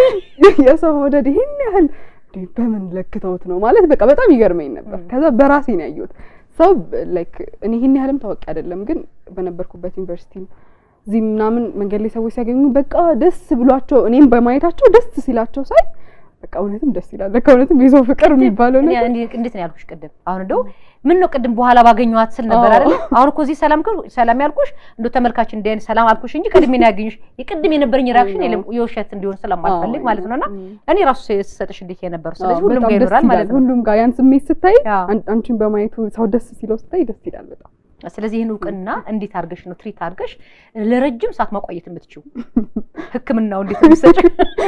የሰው መውደድ ይሄን ያህል እንዴ በምን ለክተውት ነው ማለት በቃ በጣም ይገርመኝ ነበር። ም። ከዛ በራሴ ነው ያየሁት። ሰው ላይክ እኔ ይሄን ያህልም ታዋቂ አይደለም፣ ግን በነበርኩበት ዩኒቨርሲቲ እዚህ ምናምን መንገድ ላይ ሰዎች ሲያገኙ በቃ ደስ ብሏቸው እኔም በማየታቸው ደስ ሲላቸው ሳይ በቃ እውነትም ደስ ይላል። ለካ እውነትም የሰው ፍቅር የሚባለው እኔ ነገር እንዴ- እንዴት ነው ያልኩሽ ቅድም? አሁን እንደው ምን ነው ቅድም በኋላ ባገኘኋት ስል ነበር አዎ። አይደለ? አሁን እኮ እዚህ ሰላም ከ- ሰላም ያልኩሽ እንደው ተመልካች እንደ አይነት ሰላም አልኩሽ እንጂ ቅድሜ ነው ያገኘሽ። የቅድም የነበረኝ ሪአክሽን የለም የውሸት እንዲሆን ስለማልፈልግ ማለት ነውና ም። እኔ ራሱ ስሰጥሽ እንዴት የነበረው ስለዚህ አዎ፣ ሁሉም በጣም ጋር ደስ ይኖራል ማለት ይላል። ነው። ሁሉም ጋር ያን ስሜት ስታይ አዎ። አን- አንቺን በማየቱ ሰው ደስ ሲለው ስታይ ደስ ይላል በጣም። ስለዚህ ይህን እውቅና እንዴት አድርገሽ ነው ትሪት አድርገሽ ለረጅም ሰዓት ማቆየት የምትችው? ሕክምናው እንዴት ነው የሚሰጭው?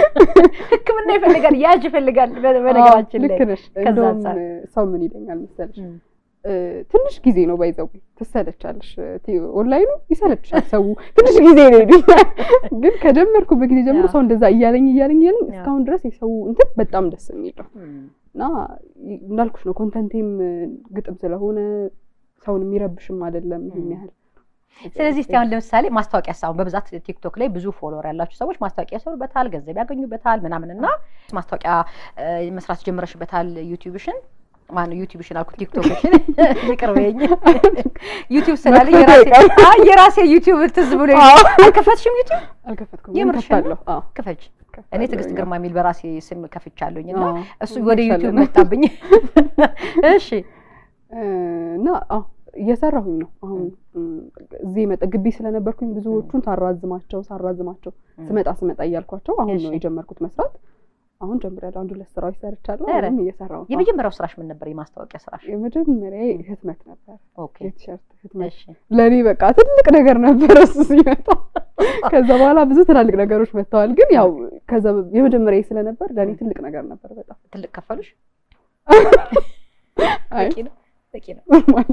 ሕክምና ይፈልጋል፣ ያጅ ይፈልጋል። በ- በነገራችን አዎ፣ ላይ ልክ ነሽ። ከዛ እንደውም አንፃር ሰው ምን ይለኛል መሰለሽ እም፣ እ፣ ትንሽ ጊዜ ነው ባይዘው ትሰለቻለሽ። ቲ- ኦንላይኑ ይሰለችሻል። ሰው ትንሽ ጊዜ ነው ይሉኛል። ግን ከጀመርኩበት ጊዜ ጀምሮ አዎ። ሰው እንደዛ እያለኝ እያለኝ እያለኝ አዎ። እስካሁን ድረስ የሰው እንትን በጣም ደስ የሚል ነው እም፣ እና ይ- እንዳልኩሽ ነው ኮንተንቴም እ፣ ግጥም ስለሆነ ሰውን የሚረብሽም አይደለም ይሄን እም። ያህል። ስለዚህ እስቲ አሁን ለምሳሌ ማስታወቂያ ሳሁን በብዛት ቲክቶክ ላይ ብዙ ፎሎወር ያላችሁ ሰዎች ማስታወቂያ ይሰሩበታል፣ ገንዘብ ያገኙበታል ምናምን እና ማስታወቂያ እ፣ መስራት ጀምረሽበታል ዩቲዩብሽን ማነው ዩቲዩብሽን አልኩት ቲክቶክሽን ይቅር በይኝ ዩቲዩብ ስላለ መክፈት የራሴ አይቀርም። አይ የራሴ ዩቲዩብ ትዝ ብሎ አዎ። አልከፈትሽም ዩቲዩብ አልከፈትኩም። የምርሽን ነው? ከፍታለሁ። አዎ፣ ክፈች እኔ ከፍታለሁ። ትዕግስት ግርማ የሚል በራሴ ስም ከፍቻለሁኝ እና አዎ፣ እሱ ወደ ዩቲዩብ ይሻለናል። መጣብኝ እሺ እ፣ እና አዎ እየሰራሁኝ ነው አሁን እም፣ እዚህ የመጣ ግቢ ስለነበርኩኝ ብዙዎቹን ሳራዝማቸው ሳራዝማቸው እም። ስመጣ ስመጣ እያልኳቸው አሁን ነው እሺ። የጀመርኩት መስራት። አሁን ጀምሬያለሁ። አንድ ሁለት ስራዎች ሰርቻለሁ። ኧረ፣ አሁንም እየሰራሁ ነው። የመጀመሪያው ስራሽ ምን ነበር የማስታወቂያ ስራሽ የመጀመሪያ ህትመት ነበር፣ ኦኬ የቲሸርት ህትመት እሺ ለእኔ በቃ ትልቅ ነገር ነበር እሱ ሲመጣ። ከዛ በኋላ ብዙ ትላልቅ ነገሮች መጥተዋል። ግን ያው ከዛ የመጀመሪያ ስለነበር ለእኔ ትልቅ ነገር ነበር በጣም ትልቅ ከፈሉሽ አይ በቂ ነው በቂ ነው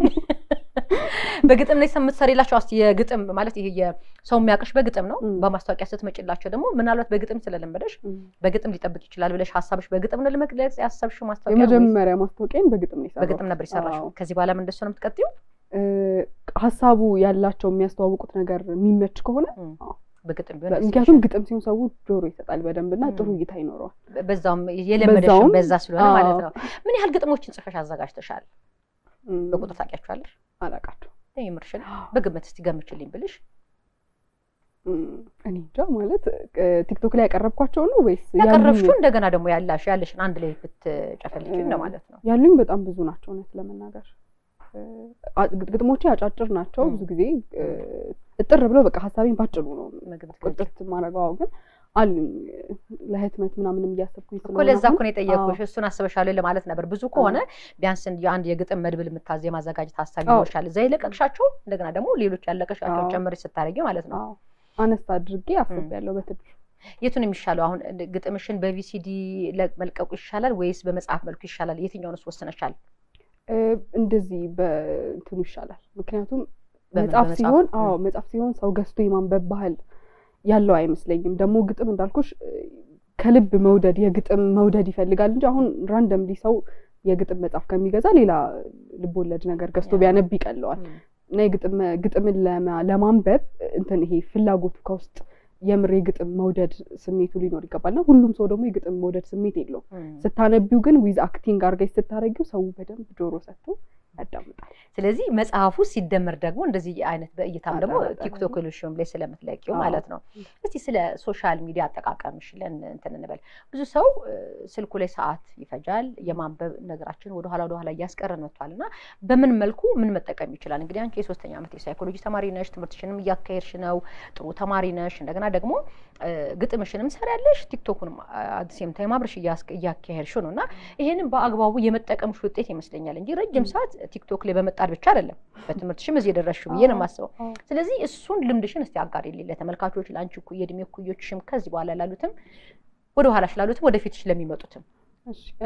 በግጥም ላይ የምትሰሪላቸው እስኪ የግጥም ማለት ይሄ የሰው የሚያውቅሽ በግጥም ነው። እም። በማስታወቂያ ስትመጭላቸው ደግሞ ምናልባት በግጥም ስለለመደሽ እም። በግጥም ሊጠብቅ ይችላል ብለሽ ሀሳብሽ በግጥም ነው ለመግለጽ ያሰብሽው ማስታወቂያ ወይስ የመጀመሪያ ማስታወቂያን በግጥም ነው የሰራሁት። በግጥም ነበር የሰራሽው? አዎ። ከዚህ በኋላ እንደሱ ነው የምትቀጥይው? እ፣ ሀሳቡ ያላቸው የሚያስተዋውቁት ነገር የሚመች ከሆነ እም። አዎ፣ በግጥም ቢሆን ደስ ምክንያቱም ይልሻል። ግጥም ሲሆን ሰው ጆሮ ይሰጣል በደንብ እና ጥሩ ም። እይታ ይኖረዋል። በዛውም የለመደሽም በዛውም- በዛ ስለሆነ ማለት አዎ። ነው። ምን ያህል ግጥሞችን ጽፈሽ አዘጋጅተሻል? ም፣ በቁጥር ታውቂያቸዋለሽ? አላውቃቸውም። የምርሽን በግምት እስቲ ገምችልኝ ብልሽ ም፣ እኔ እንጃ ማለት እ፣ ቲክቶክ ላይ ያቀረብኳቸው ነው ወይስ ያቀረብሽው ያሉኝ- እንደገና ደግሞ ያላሽ ያለሽን አንድ ላይ ብትጨፈልቂ እ፣ እንደማለት ነው። ያሉኝ በጣም ብዙ ናቸው። እውነት ለመናገር እ፣ አ- ግጥሞቼ አጫጭር ናቸው። ም። ብዙ ጊዜ እ፣ እጥር ብለው በቃ ሀሳቤን ባጭሩ ነው መግቢት ቁጥርት ማድረገው ግን አሉኝ ለህትመት ምናምንም እያሰብኩኝ እኮ ስለሆነ ለዛ አሁን- እኮ ነው የጠየኩሽ። እሱን አስበሻለሁ ለማለት ነበር። ብዙ ከሆነ ቢያንስ የአንድ የግጥም መድብል የምታዝ የማዘጋጀት ሀሳብ አዎ። ይኖርሻል። እዛ የለቀቅሻቸው እንደገና ደግሞ ሌሎች ያለቀሻቸው አዎ። ጨምረሽ ስታደርጊ ማለት ነው። አዎ፣ አነስ አድርጌ አስቤያለሁ በትንሹ የቱን የሚሻለው አሁን ግጥምሽን በቪሲዲ መልቀቁ ይሻላል ወይስ በመጽሐፍ መልኩ ይሻላል? የትኛውንስ ወስነሻል? እ፣ እንደዚህ በእንትኑ ይሻላል። ምክንያቱም በምን? መጽሐፍ በመጽሐፍ? ሲሆን ም። አዎ መጽሐፍ ሲሆን ሰው ገዝቶ የማንበብ ባህል ያለው አይመስለኝም። ደግሞ ግጥም እንዳልኩሽ እ፣ ከልብ መውደድ የግጥም መውደድ ይፈልጋል እንጂ አሁን ራንደምሊ ሰው የግጥም መጽሐፍ ከሚገዛ ሌላ ልቦለድ ነገር ገዝቶ ያ። ቢያነብ ይቀለዋል። እና የግጥም ግጥምን ለማ- ለማንበብ እንትን ይሄ ፍላጎቱ ከውስጥ የምር የግጥም መውደድ ስሜቱ ሊኖር ይገባል። እና ሁሉም ሰው ደግሞ የግጥም መውደድ ስሜት የለውም። ስታነቢው ግን ዊዝ አክቲንግ አድርገሽ ስታረጊው ሰው በደንብ ጆሮ ሰጥቶ ያዳምጣል። ስለዚህ መጽሐፉ ሲደመር ደግሞ እንደዚህ አይነት በእይታም ደግሞ አጠራጣሪ ቲክቶክ ሉሽም ላይ ስለምትለቂው አዎ። ማለት ነው። እስቲ ስለ ሶሻል ሚዲያ አጠቃቀምሽ ለን እንትን እንበል። ብዙ ሰው እ፣ ስልኩ ላይ ሰዓት ይፈጃል። የማንበብ ነገራችን ወደኋላ ወደኋላ እያስቀረን መጥቷል እና በምን መልኩ ምን መጠቀም ይችላል? እንግዲህ አንቺ የሶስተኛ ዓመት የሳይኮሎጂ ተማሪ ነሽ፣ ትምህርትሽንም እያካሄድሽ ነው፣ ጥሩ ተማሪ ነሽ። እንደገና ደግሞ እ፣ ግጥምሽንም ሰሪያለሽ፣ ቲክቶኩንም አዲሴም ታይም አብረሽ እያስ- እያካሄድሽ ነው እና ይሄንን በአግባቡ የመጠቀምሽ ውጤት ይመስለኛል እንጂ ረጅም ሰዓት ቲክቶክ ላይ በመጣድ ብቻ አይደለም በትምህርትሽም እዚህ የደረስሽው ብዬ ነው የማስበው። አዎ። ስለዚህ እሱን ልምድሽን እስቲ አጋሪልኝ ለተመልካቾች፣ ለአንቺ እኩ የእድሜ እኩዮችሽም ከዚህ በኋላ ላሉትም ወደ ኋላሽ ላሉትም ወደፊትሽ ለሚመጡትም እሺ፣ እ፣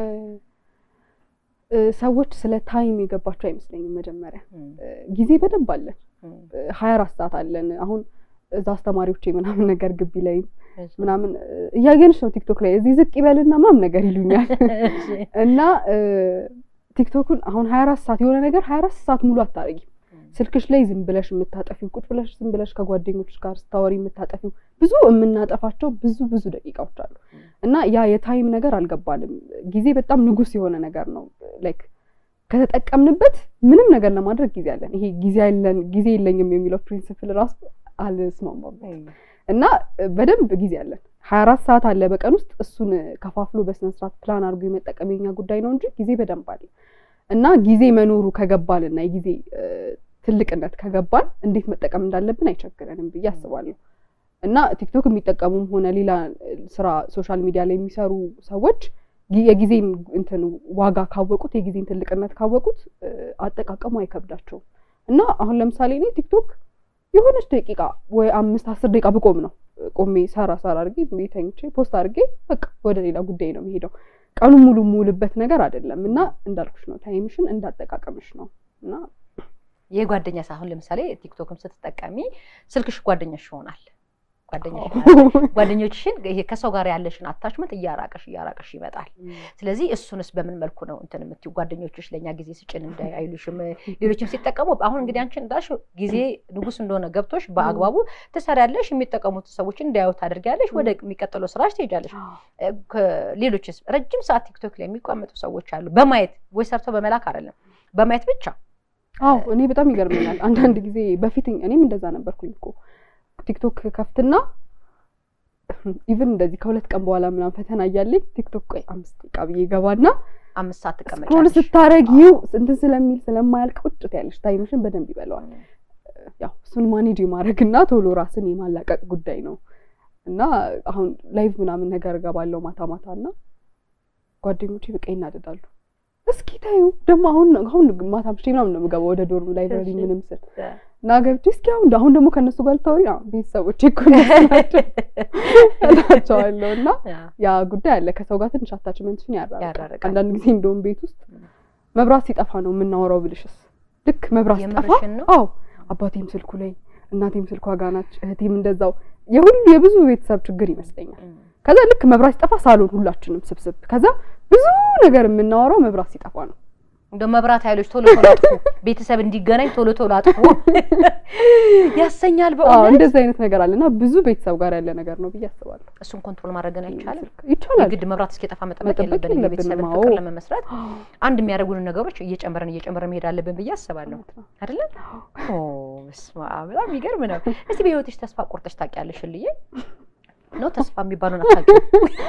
እ፣ ሰዎች ስለ ታይም የገባቸው አይመስለኝም። መጀመሪያ እ፣ ጊዜ በደንብ አለን፣ ሀያ አራት ሰዓት አለን። አሁን እዛ አስተማሪዎቼ ምናምን ነገር ግቢ ላይ ምናምን እ፣ እያየንሽ ነው ቲክቶክ ላይ እዚህ ዝቅ ይበልና ምናምን ነገር ይሉኛል እና እ፣ ቲክቶኩን አሁን ሀያ አራት ሰዓት የሆነ ነገር ሀያ አራት ሰዓት ሙሉ አታረጊም። ስልክሽ ላይ ዝም ብለሽ የምታጠፊው ቁጭ ብለሽ ዝም ብለሽ ከጓደኞች ጋር ስታወሪ የምታጠፊው ብዙ የምናጠፋቸው ብዙ ብዙ ደቂቃዎች አሉ እና ያ የታይም ነገር አልገባንም። ጊዜ በጣም ንጉስ የሆነ ነገር ነው። ላይክ ከተጠቀምንበት ምንም ነገር ለማድረግ ጊዜ አለን። ይሄ ጊዜ ያለን ጊዜ የለኝም የሚለው ፕሪንስፕል ራሱ አልስማማም እና በደንብ ጊዜ አለን። ሀያ አራት ሰዓት አለ በቀን ውስጥ እሱን ከፋፍሎ በስነስርዓት ፕላን አድርጎ የመጠቀም የኛ ጉዳይ ነው እንጂ ጊዜ በደንብ አለ እና ጊዜ መኖሩ ከገባን እና የጊዜ እ፣ ትልቅነት ከገባን እንዴት መጠቀም እንዳለብን አይቸግረንም ብዬ አስባለሁ። እና ቲክቶክ የሚጠቀሙም ሆነ ሌላ እ፣ ስራ ሶሻል ሚዲያ ላይ የሚሰሩ ሰዎች ጊ- የጊዜን እንትን ዋጋ ካወቁት የጊዜን ትልቅነት ካወቁት እ፣ አጠቃቀሙ አይከብዳቸውም። እና አሁን ለምሳሌ እኔ ቲክቶክ የሆነች ደቂቃ ወይ አምስት አስር ደቂቃ ብቆም ነው ቆሜ ሰራ ሰራ አድርጌ ዝም ብዬ ተኝቼ ፖስት አድርጌ በቃ ወደ ሌላ ጉዳይ ነው የሚሄደው። ቀኑን ሙሉ የምውልበት ነገር አይደለም እና እንዳልኩሽ ነው ታይምሽን እንዳጠቃቀምሽ ነው እና የጓደኛ አሁን ለምሳሌ ቲክቶክም ስትጠቀሚ ስልክሽ ጓደኛሽ ይሆናል። ጓደኛሽ ጓደኞችሽን ይሄ ከሰው ጋር ያለሽን አታችመንት እያራቀሽ እያራቀሽ ይመጣል። ስለዚህ እሱንስ በምን መልኩ ነው እንትን የምትይው? ጓደኞችሽ ለእኛ ጊዜ ስጭን እንዳይ አይሉሽም? ሌሎችም ሲጠቀሙ አሁን እንግዲህ አንቺ እንዳልሽው ጊዜ ንጉስ እንደሆነ ገብቶሽ በአግባቡ ትሰሪያለሽ፣ የሚጠቀሙት ሰዎችን እንዳያዩ ታደርጊያለሽ፣ ወደ የሚቀጥለው ስራሽ ትሄጃለሽ። ሌሎችስ ረጅም ሰዓት ቲክቶክ ላይ የሚቀመጡ ሰዎች አሉ። በማየት ወይ ሰርተው በመላክ አይደለም በማየት ብቻ አዎ እኔ በጣም ይገርመኛል። አንዳንድ ጊዜ በፊት እኔም እንደዛ ነበርኩኝ እኮ ቲክቶክ ከፍትና ኢቭን እንደዚህ ከሁለት ቀን በኋላ ምናምን ፈተና እያለኝ ቲክቶክ ቆይ አምስት ደቂቃ ብዬ ገባና አምስት ሰዓት ስክሮል ትቀመጫለሽ። ስታረጊው እንትን ስለሚል ስለማያልቅ ቁጭ ትያለሽ። ታይምሽን በደንብ ይበለዋል። ያው እሱን ማኔጅ የማድረግ እና ቶሎ ራስን የማላቀቅ ጉዳይ ነው እና አሁን ላይቭ ምናምን ነገር እገባለሁ ማታ ማታ እና ጓደኞቼ በቃ ይናደዳሉ። እስኪ ታዩ ደግሞ አሁን አሁን ማታ ምሽቴ ምናምን ነው የምገባው ወደ ዶርም ላይብረሪ እሺ። ምንም ስል እና ገብቼ እስኪ አሁን አሁን ደግሞ ከእነሱ ጋር ልታወሪ አዎ፣ ቤተሰቦቼ እኮ እነሱ ናቸው እላቸዋለሁ እና ያ ጉዳይ አለ። ከሰው ጋር ትንሽ አታችመንትሽን ያራርቃል። ያራርቃል። አንዳንድ ጊዜ እንደውም ቤት ውስጥ መብራት ሲጠፋ ነው የምናወራው ብልሽስ ልክ መብራት ሲጠፋ የምርሽን ነው? አዎ አባቴም ስልኩ ላይ እናቴም ስልኳ ጋር ናች፣ እህቴም እንደዛው የሁሉ የብዙ ቤተሰብ ችግር ይመስለኛል። ከዛ ልክ መብራት ሲጠፋ ሳሎን ሁላችንም ስብስብ፣ ከዛ ብዙ ነገር የምናወራው መብራት ሲጠፋ ነው እንደ መብራት ኃይሎች ቶሎ ቶሎ አጥፉ፣ ቤተሰብ እንዲገናኝ ቶሎ ቶሎ አጥፉ ያሰኛል። አዎ በእውነት እንደዚህ አይነት ነገር አለ እና ብዙ ቤተሰብ ጋር ያለ ነገር ነው ብዬ አስባለሁ። እሱን ኮንትሮል ማድረግን አይቻልም። ይቻላል። የግድ መብራት እስኪጠፋ መጠበቅ መጠበቅ የለብንም። የለብንም። የቤተሰብን አዎ። ፍቅር ለመመስረት አንድ የሚያደርጉንን ነገሮች እየጨመረን እየጨመረን መሄድ አለብን ብዬ አስባለሁ። እውነት ነው። አይደለ? ኦ በስመ አብ በጣም የሚገርም ነው። እስቲ በህይወትሽ ተስፋ ቆርጠሽ ታውቂያለሽ ልዬ ነው ተስፋ የሚባለውን አታውቂውም?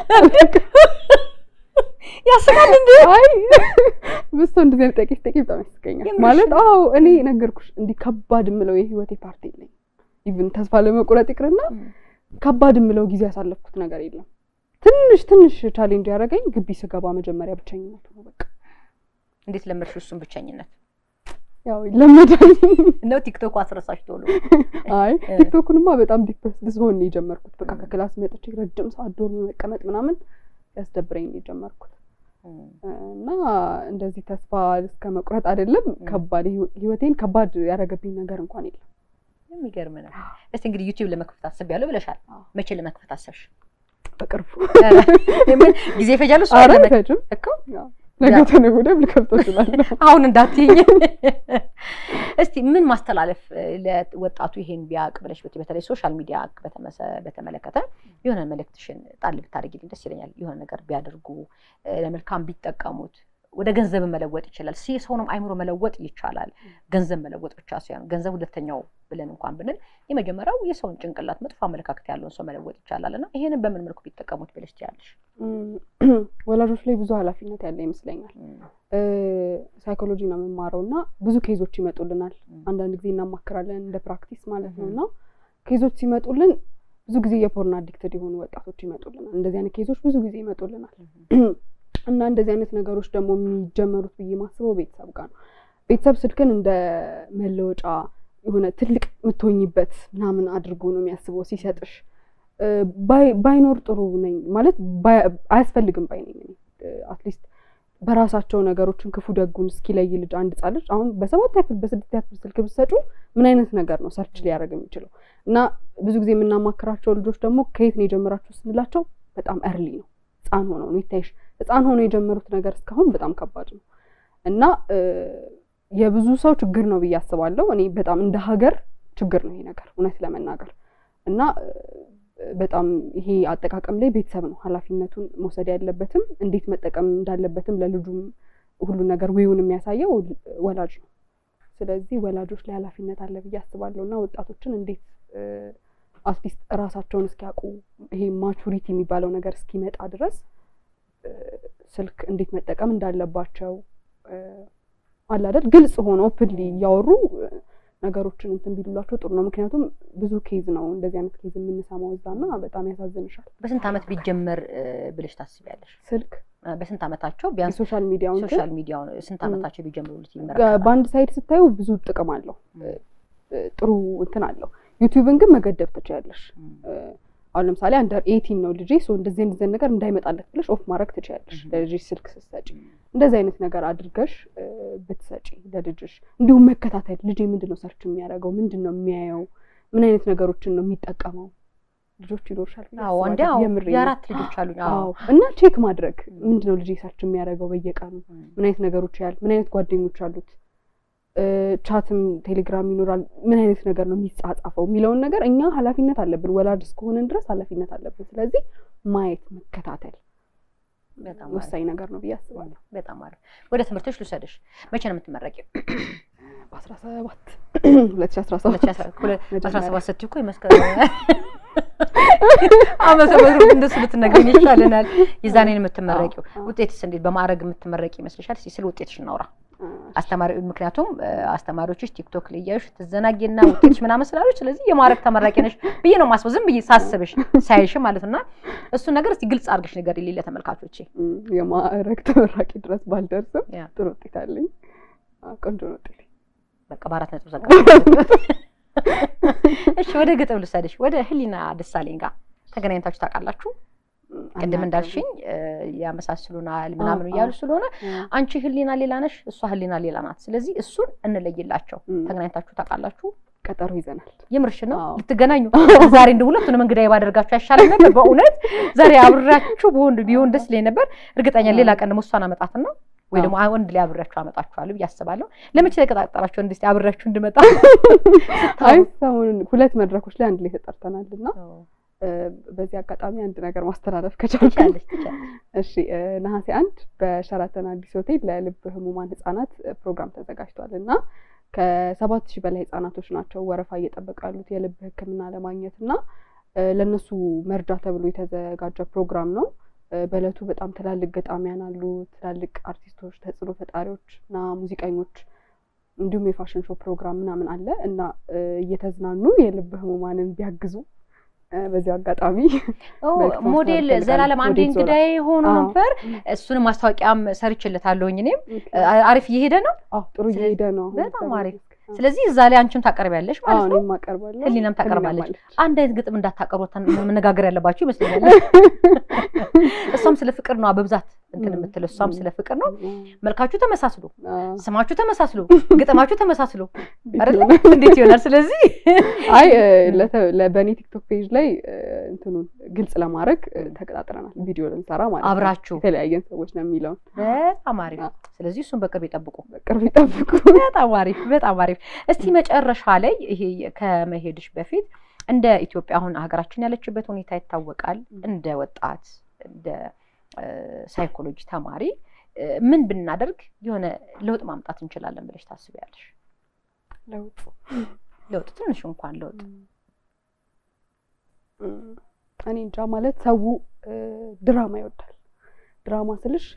ያስቃል እንዴ? አይ ብሶ እንደዚህ አይነት ጥያቄ ስጠይቅ በጣም ያስቀኛል። የምርሽን? ማለት አዎ እኔ ነገርኩሽ እንዲህ ከባድ የምለው የህይወቴ ፓርቲ የለኝም። ኢቭን ተስፋ ለመቁረጥ ይቅርና ከባድ የምለው ጊዜ ያሳለፍኩት ነገር የለም። ትንሽ ትንሽ ቻሌንጅ ያደረገኝ ግቢ ስገባ መጀመሪያ ብቸኝነት ነው። በቃ እንዴት ለመድሽ እሱን ብቸኝነት ያው ይለመዳል። ነው ቲክቶክ አስረሳሽ ቶሎ አይ እ። ቲክቶክንማ በጣም ዲፕረስ ስሆን ነው የጀመርኩት። በቃ ከክላስ መጥቼ ረጅም ሰዓት ዶርም መቀመጥ ምናምን ያስደብረኝ ነው የጀመርኩት እና እንደዚህ ተስፋ እስከ መቁረጥ አይደለም ከባድ ህይወ- ህይወቴን ከባድ ያደረገብኝ ነገር እንኳን የለም። የሚገርም ነው። እስቲ እንግዲህ ዩቲዩብ ለመክፈት አስቤያለሁ ብለሻል። አዎ። መቼ ለመክፈት አሰብሽ? በቅርቡ ምን ጊዜ ይፈጃል እሱ ኧረ አይደለም አይፈጅም። እኮ ነገ ተነገ ወዲያ ልከፍተው እችላለሁ። አሁን እንዳትይኝ። እስቲ ምን ማስተላለፍ እ፣ ለወጣቱ ይሄን ቢያውቅ ብለሽ ብትይ፣ በተለይ ሶሻል ሚዲያ በተመሰ- በተመለከተ የሆነ መልእክትሽን ጣል ብታደርጊልኝ ደስ ይለኛል። የሆነ ነገር ቢያደርጉ እ፣ ለመልካም ቢጠቀሙት ወደ ገንዘብ መለወጥ ይችላል። ሲ ሰውንም አይምሮ መለወጥ ይቻላል። ገንዘብ መለወጥ ብቻ ሳይሆን ገንዘብ ሁለተኛው ብለን እንኳን ብንል የመጀመሪያው የሰውን ጭንቅላት መጥፎ አመለካከት ያለውን ሰው መለወጥ ይቻላል እና ይሄንን በምን መልኩ ቢጠቀሙት ብለሽ ትያለሽ? እም፣ ወላጆች ላይ ብዙ ኃላፊነት ያለ ይመስለኛል። እ፣ ሳይኮሎጂ ነው የምማረው እና ብዙ ኬዞች ይመጡልናል። አንዳንድ ጊዜ እናማክራለን እንደ ፕራክቲስ ማለት ነው። እና ኬዞች ሲመጡልን ብዙ ጊዜ የፖርን አዲክትድ የሆኑ ወጣቶች ይመጡልናል። እንደዚህ አይነት ኬዞች ብዙ ጊዜ ይመጡልናል። እና እንደዚህ አይነት ነገሮች ደግሞ የሚጀመሩት ብዬ ማስበው ቤተሰብ ጋር ነው። ቤተሰብ ስልክን እንደ መለወጫ የሆነ ትልቅ የምትሆኝበት ምናምን አድርጎ ነው የሚያስበው ሲሰጥሽ። እ፣ ባይ- ባይኖር ጥሩ ነኝ ማለት ባይ- አያስፈልግም ባይ ነኝ እኔ አትሊስት በራሳቸው ነገሮችን ክፉ ደጉን እስኪለይ ልጅ አንድ ህጻን ልጅ አሁን በሰባት ያክል በስድስት ያክል ስልክ ብትሰጩ ምን አይነት ነገር ነው ሰርች ሊያደርግ የሚችለው? እና ብዙ ጊዜ የምናማክራቸው ልጆች ደግሞ ከየት ነው የጀመራችሁ ስንላቸው በጣም እርሊ ነው ህፃን ሆነው ነው ይታይሽ ህፃን ሆነው የጀመሩት ነገር እስካሁን በጣም ከባድ ነው እና እ፣ የብዙ ሰው ችግር ነው ብዬ አስባለሁ። እኔ በጣም እንደ ሀገር ችግር ነው ይሄ ነገር እውነት ለመናገር እና እ፣ በጣም ይሄ አጠቃቀም ላይ ቤተሰብ ነው ኃላፊነቱን መውሰድ ያለበትም እንዴት መጠቀም እንዳለበትም ለልጁም ሁሉን ነገር ዌውን የሚያሳየው ወላጅ ነው። ስለዚህ ወላጆች ላይ ኃላፊነት አለ ብዬ አስባለሁ እና ወጣቶችን እንዴት አትሊስት እራሳቸውን እስኪያውቁ ይሄ ማቹሪቲ የሚባለው ነገር እስኪመጣ ድረስ እ፣ ስልክ እንዴት መጠቀም እንዳለባቸው እ፣ አለ አይደል ግልጽ ሆኖ ኦፕንሊ እያወሩ እ፣ ነገሮችን እንትን ቢሉላቸው ጥሩ ነው። ምክንያቱም ብዙ ኬዝ ነው እንደዚህ አይነት ኬዝ የምንሰማው እዛ እና በጣም ያሳዝንሻል። በስንት ዓመት ቢጀመር እ፣ ብለሽ ታስቢያለሽ? ስልክ እ፣ በስንት ዓመታቸው ቢያንስ የሶሻል ሚዲያውን ሶሻል ሚዲያውን ስንት ዓመታቸው ቢጀምሩት እ፣ ይመረጣል? በአንድ ሳይድ ስታዩ ብዙ ጥቅም አለው እ፣ እ፣ ጥሩ እንትን አለው። ዩቲዩብን ግን መገደብ ትችያለሽ። እ፣ አሁን ለምሳሌ አንደር ኤይቲን ነው ልጄ ሶ እንደዚህ እንደዚህ ነገር እንዳይመጣለት ብለሽ ኦፍ ማድረግ ትችያለሽ። Mhm. ለልጅሽ ስልክ ስትሰጪ እንደዚህ አይነት ነገር አድርገሽ እ፣ ብትሰጪ ለልጅሽ እንዲሁም መከታተል ልጄ ምንድን ነው ሰርች የሚያደርገው ምንድን ነው የሚያየው ምን አይነት ነገሮችን ነው የሚጠቀመው ልጆች ይኖርሻል ብዬ አዎ እንዲ አስባለሁ። የምሬን ነው። የአራት ልጆች አሉኝ። አዎ አዎ እና ቼክ ማድረግ ምንድን ነው ልጄ ሰርች የሚያደርገው በየቀኑ ምን አይነት ነገሮች ያህል ምን አይነት ጓደኞች አሉት እ፣ ቻትም ቴሌግራም ይኖራል ምን አይነት ነገር ነው የሚጻጻፈው የሚለውን ነገር እኛ ኃላፊነት አለብን ወላጅ እስከሆንን ድረስ ኃላፊነት አለብን ስለዚህ ማየት መከታተል በጣም ወሳኝ ነገር ነው ብዬ አስባለሁ በጣም አሪፍ። ወደ ትምህርቶች ልውሰድሽ። መቼ ነው የምትመረቂው? በአስራ ሰባት ሁለት ሺህ አስራ ሰባት አስራ ሰባት ስትይ እኮ የመስከረም ዓመተ ምህረት እንደሱ ብትነግሪኝ ይሻለናል። የዛኔ ነው የምትመረቂው። አዎ፣ አዎ። ውጤትስ እንዴት በማዕረግ የምትመረቂ ይመስልሻል? እስኪ ስለ ውጤትሽ እናውራ። አስተማሪ ምክንያቱም እ፣ አስተማሪዎችሽ ቲክቶክ ላይ እያዩሽ ትዘናጊና ውጤትሽ ምናምን ስላሉሽ ስለዚህ የማዕረግ ተመራቂ ነሽ ብዬ ነው ማስበው። ዝም ብዬ ሳስብሽ ሳይሽ ማለት ነው። እና እሱን ነገር እስቲ ግልጽ አድርገሽ ነገር የሌለ ተመልካቾቼ እም፣ የማዕረግ ተመራቂ ድረስ ባልደርስም ያ። ጥሩ ውጤት አለኝ አዎ፣ ቆንጆ ነው ውጤት በቃ በአራት ነጥብ ዘጋ። እሺ ወደ ግጥም ልውሰድሽ። ወደ ህሊና ደሳለኝ ጋር ተገናኝታችሁ ታውቃላችሁ? ቅድም እንዳልሽኝ እ፣ ያመሳስሉናል ምናምን አዎ፣ እያሉ አዎ። ስለሆነ አንቺ ህሊና ሌላ ነሽ፣ እሷ ህሊና ሌላ ናት። ስለዚህ እሱን እንለይላቸው። እም፣ ተገናኝታችሁ ታውቃላችሁ? ቀጠሮ ይዘናል የምርሽ ነው አዎ። ልትገናኙ? ዛሬ እንደ ሁለቱንም እንግዳዬ ባደርጋችሁ አይሻልም ነበር? በእውነት ዛሬ አብሬያችሁ በሆን ቢሆን ደስ ይለኝ ነበር። እርግጠኛ ሌላ ቀን ደግሞ እሷን አመጣትና ወይ ደግሞ ወንድ ላይ አብሬያችሁ አመጣችኋለሁ ብዬ አስባለሁ። ለመቼ ተቀጣጠራችሁ? እንዲህ አብሬያችሁ እንድመጣ አይ ሰሞኑን ሁለት መድረኮች ላይ አንድ ላይ ተጠርተናል እና በዚህ አጋጣሚ አንድ ነገር ማስተላለፍ ከቻልኩ ትችያለሽ ትችያለሽ። እሺ ነሐሴ አንድ በሸራተን አዲስ ሆቴል ለልብ ህሙማን ህጻናት ፕሮግራም ተዘጋጅቷል እና ከሰባት ሺህ በላይ ህጻናቶች ናቸው ወረፋ እየጠበቁ ያሉት የልብ ሕክምና ለማግኘት እና ለእነሱ መርጃ ተብሎ የተዘጋጀ ፕሮግራም ነው። በእለቱ በጣም ትላልቅ ገጣሚያን አሉ፣ ትላልቅ አርቲስቶች፣ ተጽዕኖ ፈጣሪዎች እና ሙዚቀኞች እንዲሁም የፋሽን ሾው ፕሮግራም ምናምን አለ እና እየተዝናኑ የልብ ህሙማንን ቢያግዙ በዚህ አጋጣሚ ሞዴል ዘላለም አንዴ እንግዳዬ ሆኖ ነበር። እሱንም ማስታወቂያም ሰርችለታለሁኝ። እኔም አሪፍ እየሄደ ነው። ጥሩ እየሄደ ነው። በጣም አሪፍ። ስለዚህ እዛ ላይ አንቺም ታቀርቢያለሽ ማለት ነው። አቀርባለሁ። ህሊናም ታቀርባለች። አንድ አይነት ግጥም እንዳታቀርቡ መነጋገር ያለባችሁ ይመስለኛል። እሷም ስለ ፍቅር ነው በብዛት እንትን የምትለው እሷም ስለ ፍቅር ነው። መልካችሁ ተመሳስሎ፣ ስማችሁ ተመሳስሎ፣ ግጥማችሁ ተመሳስሎ አይደለ? እንዴት ይሆናል? ስለዚህ አይ በእኔ ቲክቶክ ፔጅ ላይ እንትኑን ግልጽ ለማድረግ ተቀጣጥረናል። ቪዲዮ ልንሰራ ማለት ነው። አብራችሁ የተለያየን ሰዎች ነው የሚለውን በጣም አሪፍ። ስለዚህ እሱን በቅርብ ይጠብቁ፣ በቅርብ ይጠብቁ። በጣም አሪፍ፣ በጣም አሪፍ። እስቲ መጨረሻ ላይ ይሄ ከመሄድሽ በፊት እንደ ኢትዮጵያ አሁን ሀገራችን ያለችበት ሁኔታ ይታወቃል። እንደ ወጣት እንደ ሳይኮሎጂ ተማሪ ምን ብናደርግ የሆነ ለውጥ ማምጣት እንችላለን ብለሽ ታስቢያለሽ? ለውጥ ለውጥ ትንሽ እንኳን ለውጥ እኔ እንጃ ማለት ሰው ድራማ ይወዳል። ድራማ ስልሽ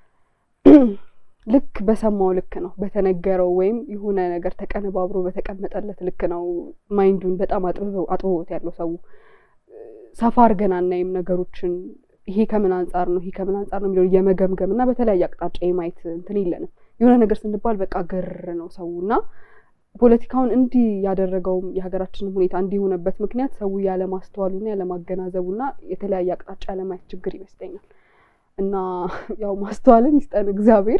ልክ በሰማው ልክ ነው በተነገረው ወይም የሆነ ነገር ተቀነባብሮ በተቀመጠለት ልክ ነው ማይንዱን በጣም አጥብቦት ያለው ሰው ሰፋ አድርገን አናይም ነገሮችን ይሄ ከምን አንጻር ነው ይሄ ከምን አንጻር ነው የሚለውን የመገምገም እና በተለያየ አቅጣጫ የማየት እንትን የለንም። የሆነ ነገር ስንባል በቃ ግር ነው ሰው እና ፖለቲካውን እንዲህ ያደረገውም የሀገራችንን ሁኔታ እንዲህ የሆነበት ምክንያት ሰው ያለማስተዋሉና ያለማገናዘቡና የተለያየ አቅጣጫ ያለማየት ችግር ይመስለኛል። እና ያው ማስተዋልን ይስጠን እግዚአብሔር።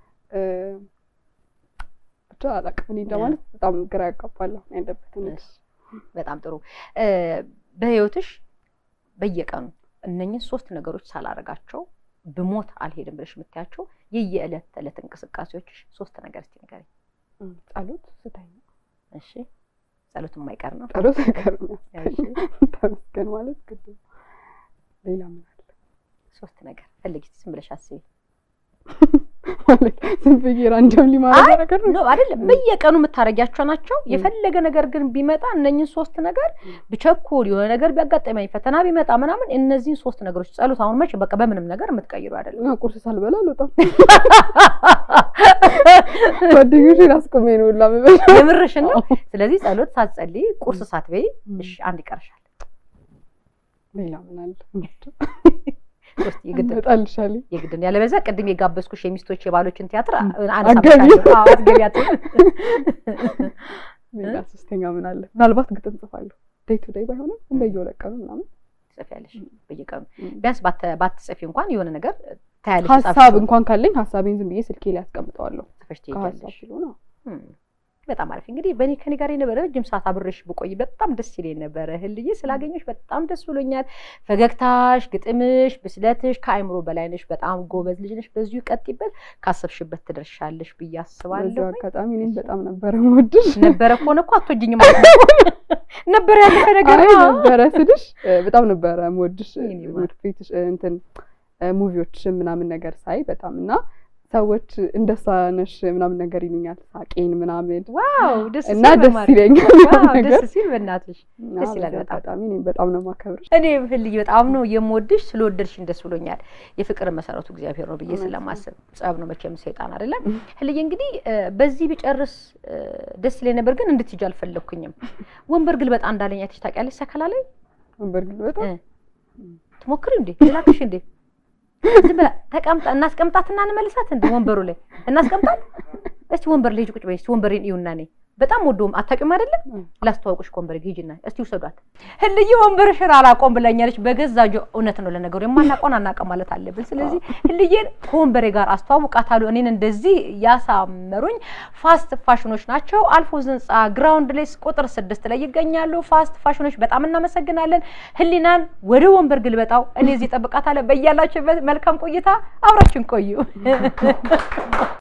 ብቻ አላውቅም እኔ እንደማለት በጣም ግራ ያጋባለሁ ያለበት ሁኔታ። በጣም ጥሩ። በህይወትሽ በየቀኑ እነኝህ ሶስት ነገሮች ሳላረጋቸው ብሞት አልሄድም ብለሽ የምታያቸው የየዕለት ተዕለት እንቅስቃሴዎችሽ ሶስት ነገር እስቲ ንገሪኝ። ጸሎት ስተኛ። እሺ፣ ጸሎት የማይቀር ነው። ጸሎት አይቀርም። ተመስገን ማለት ግድ ነው። ሌላ ምን አለ? ሶስት ነገር ፈልጊ፣ ዝም ብለሽ አስቢ። ማለት ዝም ብዬ ራንደም ሊማረግ ነገር ነው አይደለም። በየቀኑ የምታረጊያቸው ናቸው። የፈለገ ነገር ግን ቢመጣ እነኝህን ሶስት ነገር ብቸኩል የሆነ ነገር ቢያጋጠመኝ ፈተና ቢመጣ ምናምን እነዚህን ሶስት ነገሮች ጸሎት አሁን መቼ በቃ በምንም ነገር የምትቀይሩ አይደለም። ቁርስ ሳልበላ አልወጣም። ጓደኞቼን አስቆሜ ነው ሁላ የምበላው። የምርሽን ነው። ስለዚህ ጸሎት ሳትጸልይ ቁርስ ሳትበይ እሺ፣ አንድ ይቀርሻል። ሌላ ምን አለ? ሶስት የግድ እመጣልሻለሁ። የግድ ነው። ያለበለዚያ ቅድም የጋበዝኩሽ የሚስቶች የባሎችን ቲያትር አትገቢም። አትገቢያትም። ሌላ ሶስተኛ ምን አለ? ምናልባት ግጥም ጽፋለሁ። ዴይ ቱ ዴይ ባይሆንም በየሁለት ቀኑ ምናምን ትጽፊያለሽ በየቀኑ ቢያንስ ባትጽፊ እንኳን የሆነ ነገር ታያለሽ። ሀሳብ እንኳን ካለኝ ሀሳቤን ዝም ብዬ ስልኬ ላይ አስቀምጠዋለሁ። ጽፈሽ ከሀሳብ ትሄጃለሽ። ስለሆነ በጣም አሪፍ እንግዲህ በእኔ ከኔ ጋር የነበረ ረጅም ሰዓት አብሬሽ ብቆይ በጣም ደስ ይለኝ ነበረ። ህልዬ ስላገኘሽ በጣም ደስ ብሎኛል። ፈገግታሽ፣ ግጥምሽ፣ ብስለትሽ ከአይምሮ በላይ ነሽ። በጣም ጎበዝ ልጅ ነሽ። በዚሁ ቀጥይበት፣ ካሰብሽበት ትደርሻለሽ ብዬ በዚሁ አስባለሁ። አጋጣሚ እኔም በጣም ነበረ የምወድሽ። ነበረ ከሆነ እኮ አትወጂኝም ማለት ነው። ነበረ ያለፈ ነገር አይ ነው። ነበረ ስልሽ እ፣ በጣም ነበረ የምወድሽ እ፣ የኔ ማር። ፊትሽ እ፣ እንትን እ፣ ሙቪዎችሽን ምናምን ነገር ሳይ በጣም እና ሰዎች እንደሷ ነሽ ምናምን ነገር ይሉኛል ሳቄን ምናምን ዋው ደስ እና ሲል ደስ በማርያም። ይለኛል ዋው ነገር ደስ ሲል በእናትሽ እና ደስ ይላል በዚህ በጣም። አጋጣሚ እኔም በጣም ነው የማከብርሽ። እኔ ህልዬ በጣም ነው የምወድሽ። ስለወደድሽኝ ደስ ብሎኛል። የፍቅር መሰረቱ እግዚአብሔር ነው ብዬ እውነት ነው። ስለማስብ ጸብ ነው መቼም ሰይጣን አይደለም። ህልዬ እንግዲህ እ፣ በዚህ ብጨርስ እ፣ ደስ ይለኝ ነበር፣ ግን እንድትሄጂ አልፈለግኩኝም። ወንበር ግልበጣ እንዳለኝ አይተሽ ታውቂያለሽ? ሰከላ ላይ ወንበር ግን በጣም እ፣ ትሞክሪው እንዴ? ላክሽ እንዴ? ዝም ብላ ተቀምጣ እናስቀምጣትና እንመልሳት እንዴ? ወንበሩ ላይ እናስቀምጣት። እስቲ ወንበር ላይ ሂጂ ቁጭ በይ። እስቲ ወንበሬን እዩና እኔ በጣም ወዶም አታውቂውም አይደለም? ላስተዋውቅሽ ከወንበሬ ጋር ሂጂና እስቲ ውሰዷት። ህልዬ ወንበርሽን አላውቀውም ብላኛለች። በገዛ ጆ እውነት ነው። ለነገሩ የማናውቀውን አናውቅም ማለት አለብን። ስለዚህ ህልዬን ከወንበሬ ጋር አስተዋውቃታለሁ። እኔን እንደዚህ ያሳመሩኝ ፋስት ፋሽኖች ናቸው። አልፎዝ ህንፃ ግራውንድ ላይ ቁጥር ስድስት ላይ ይገኛሉ። ፋስት ፋሽኖች በጣም እናመሰግናለን። ህሊናን ወደ ወንበር ግልበጣው እኔ እዚህ እጠብቃታለሁ። በያላችሁበት መልካም ቆይታ፣ አብራችን ቆዩ።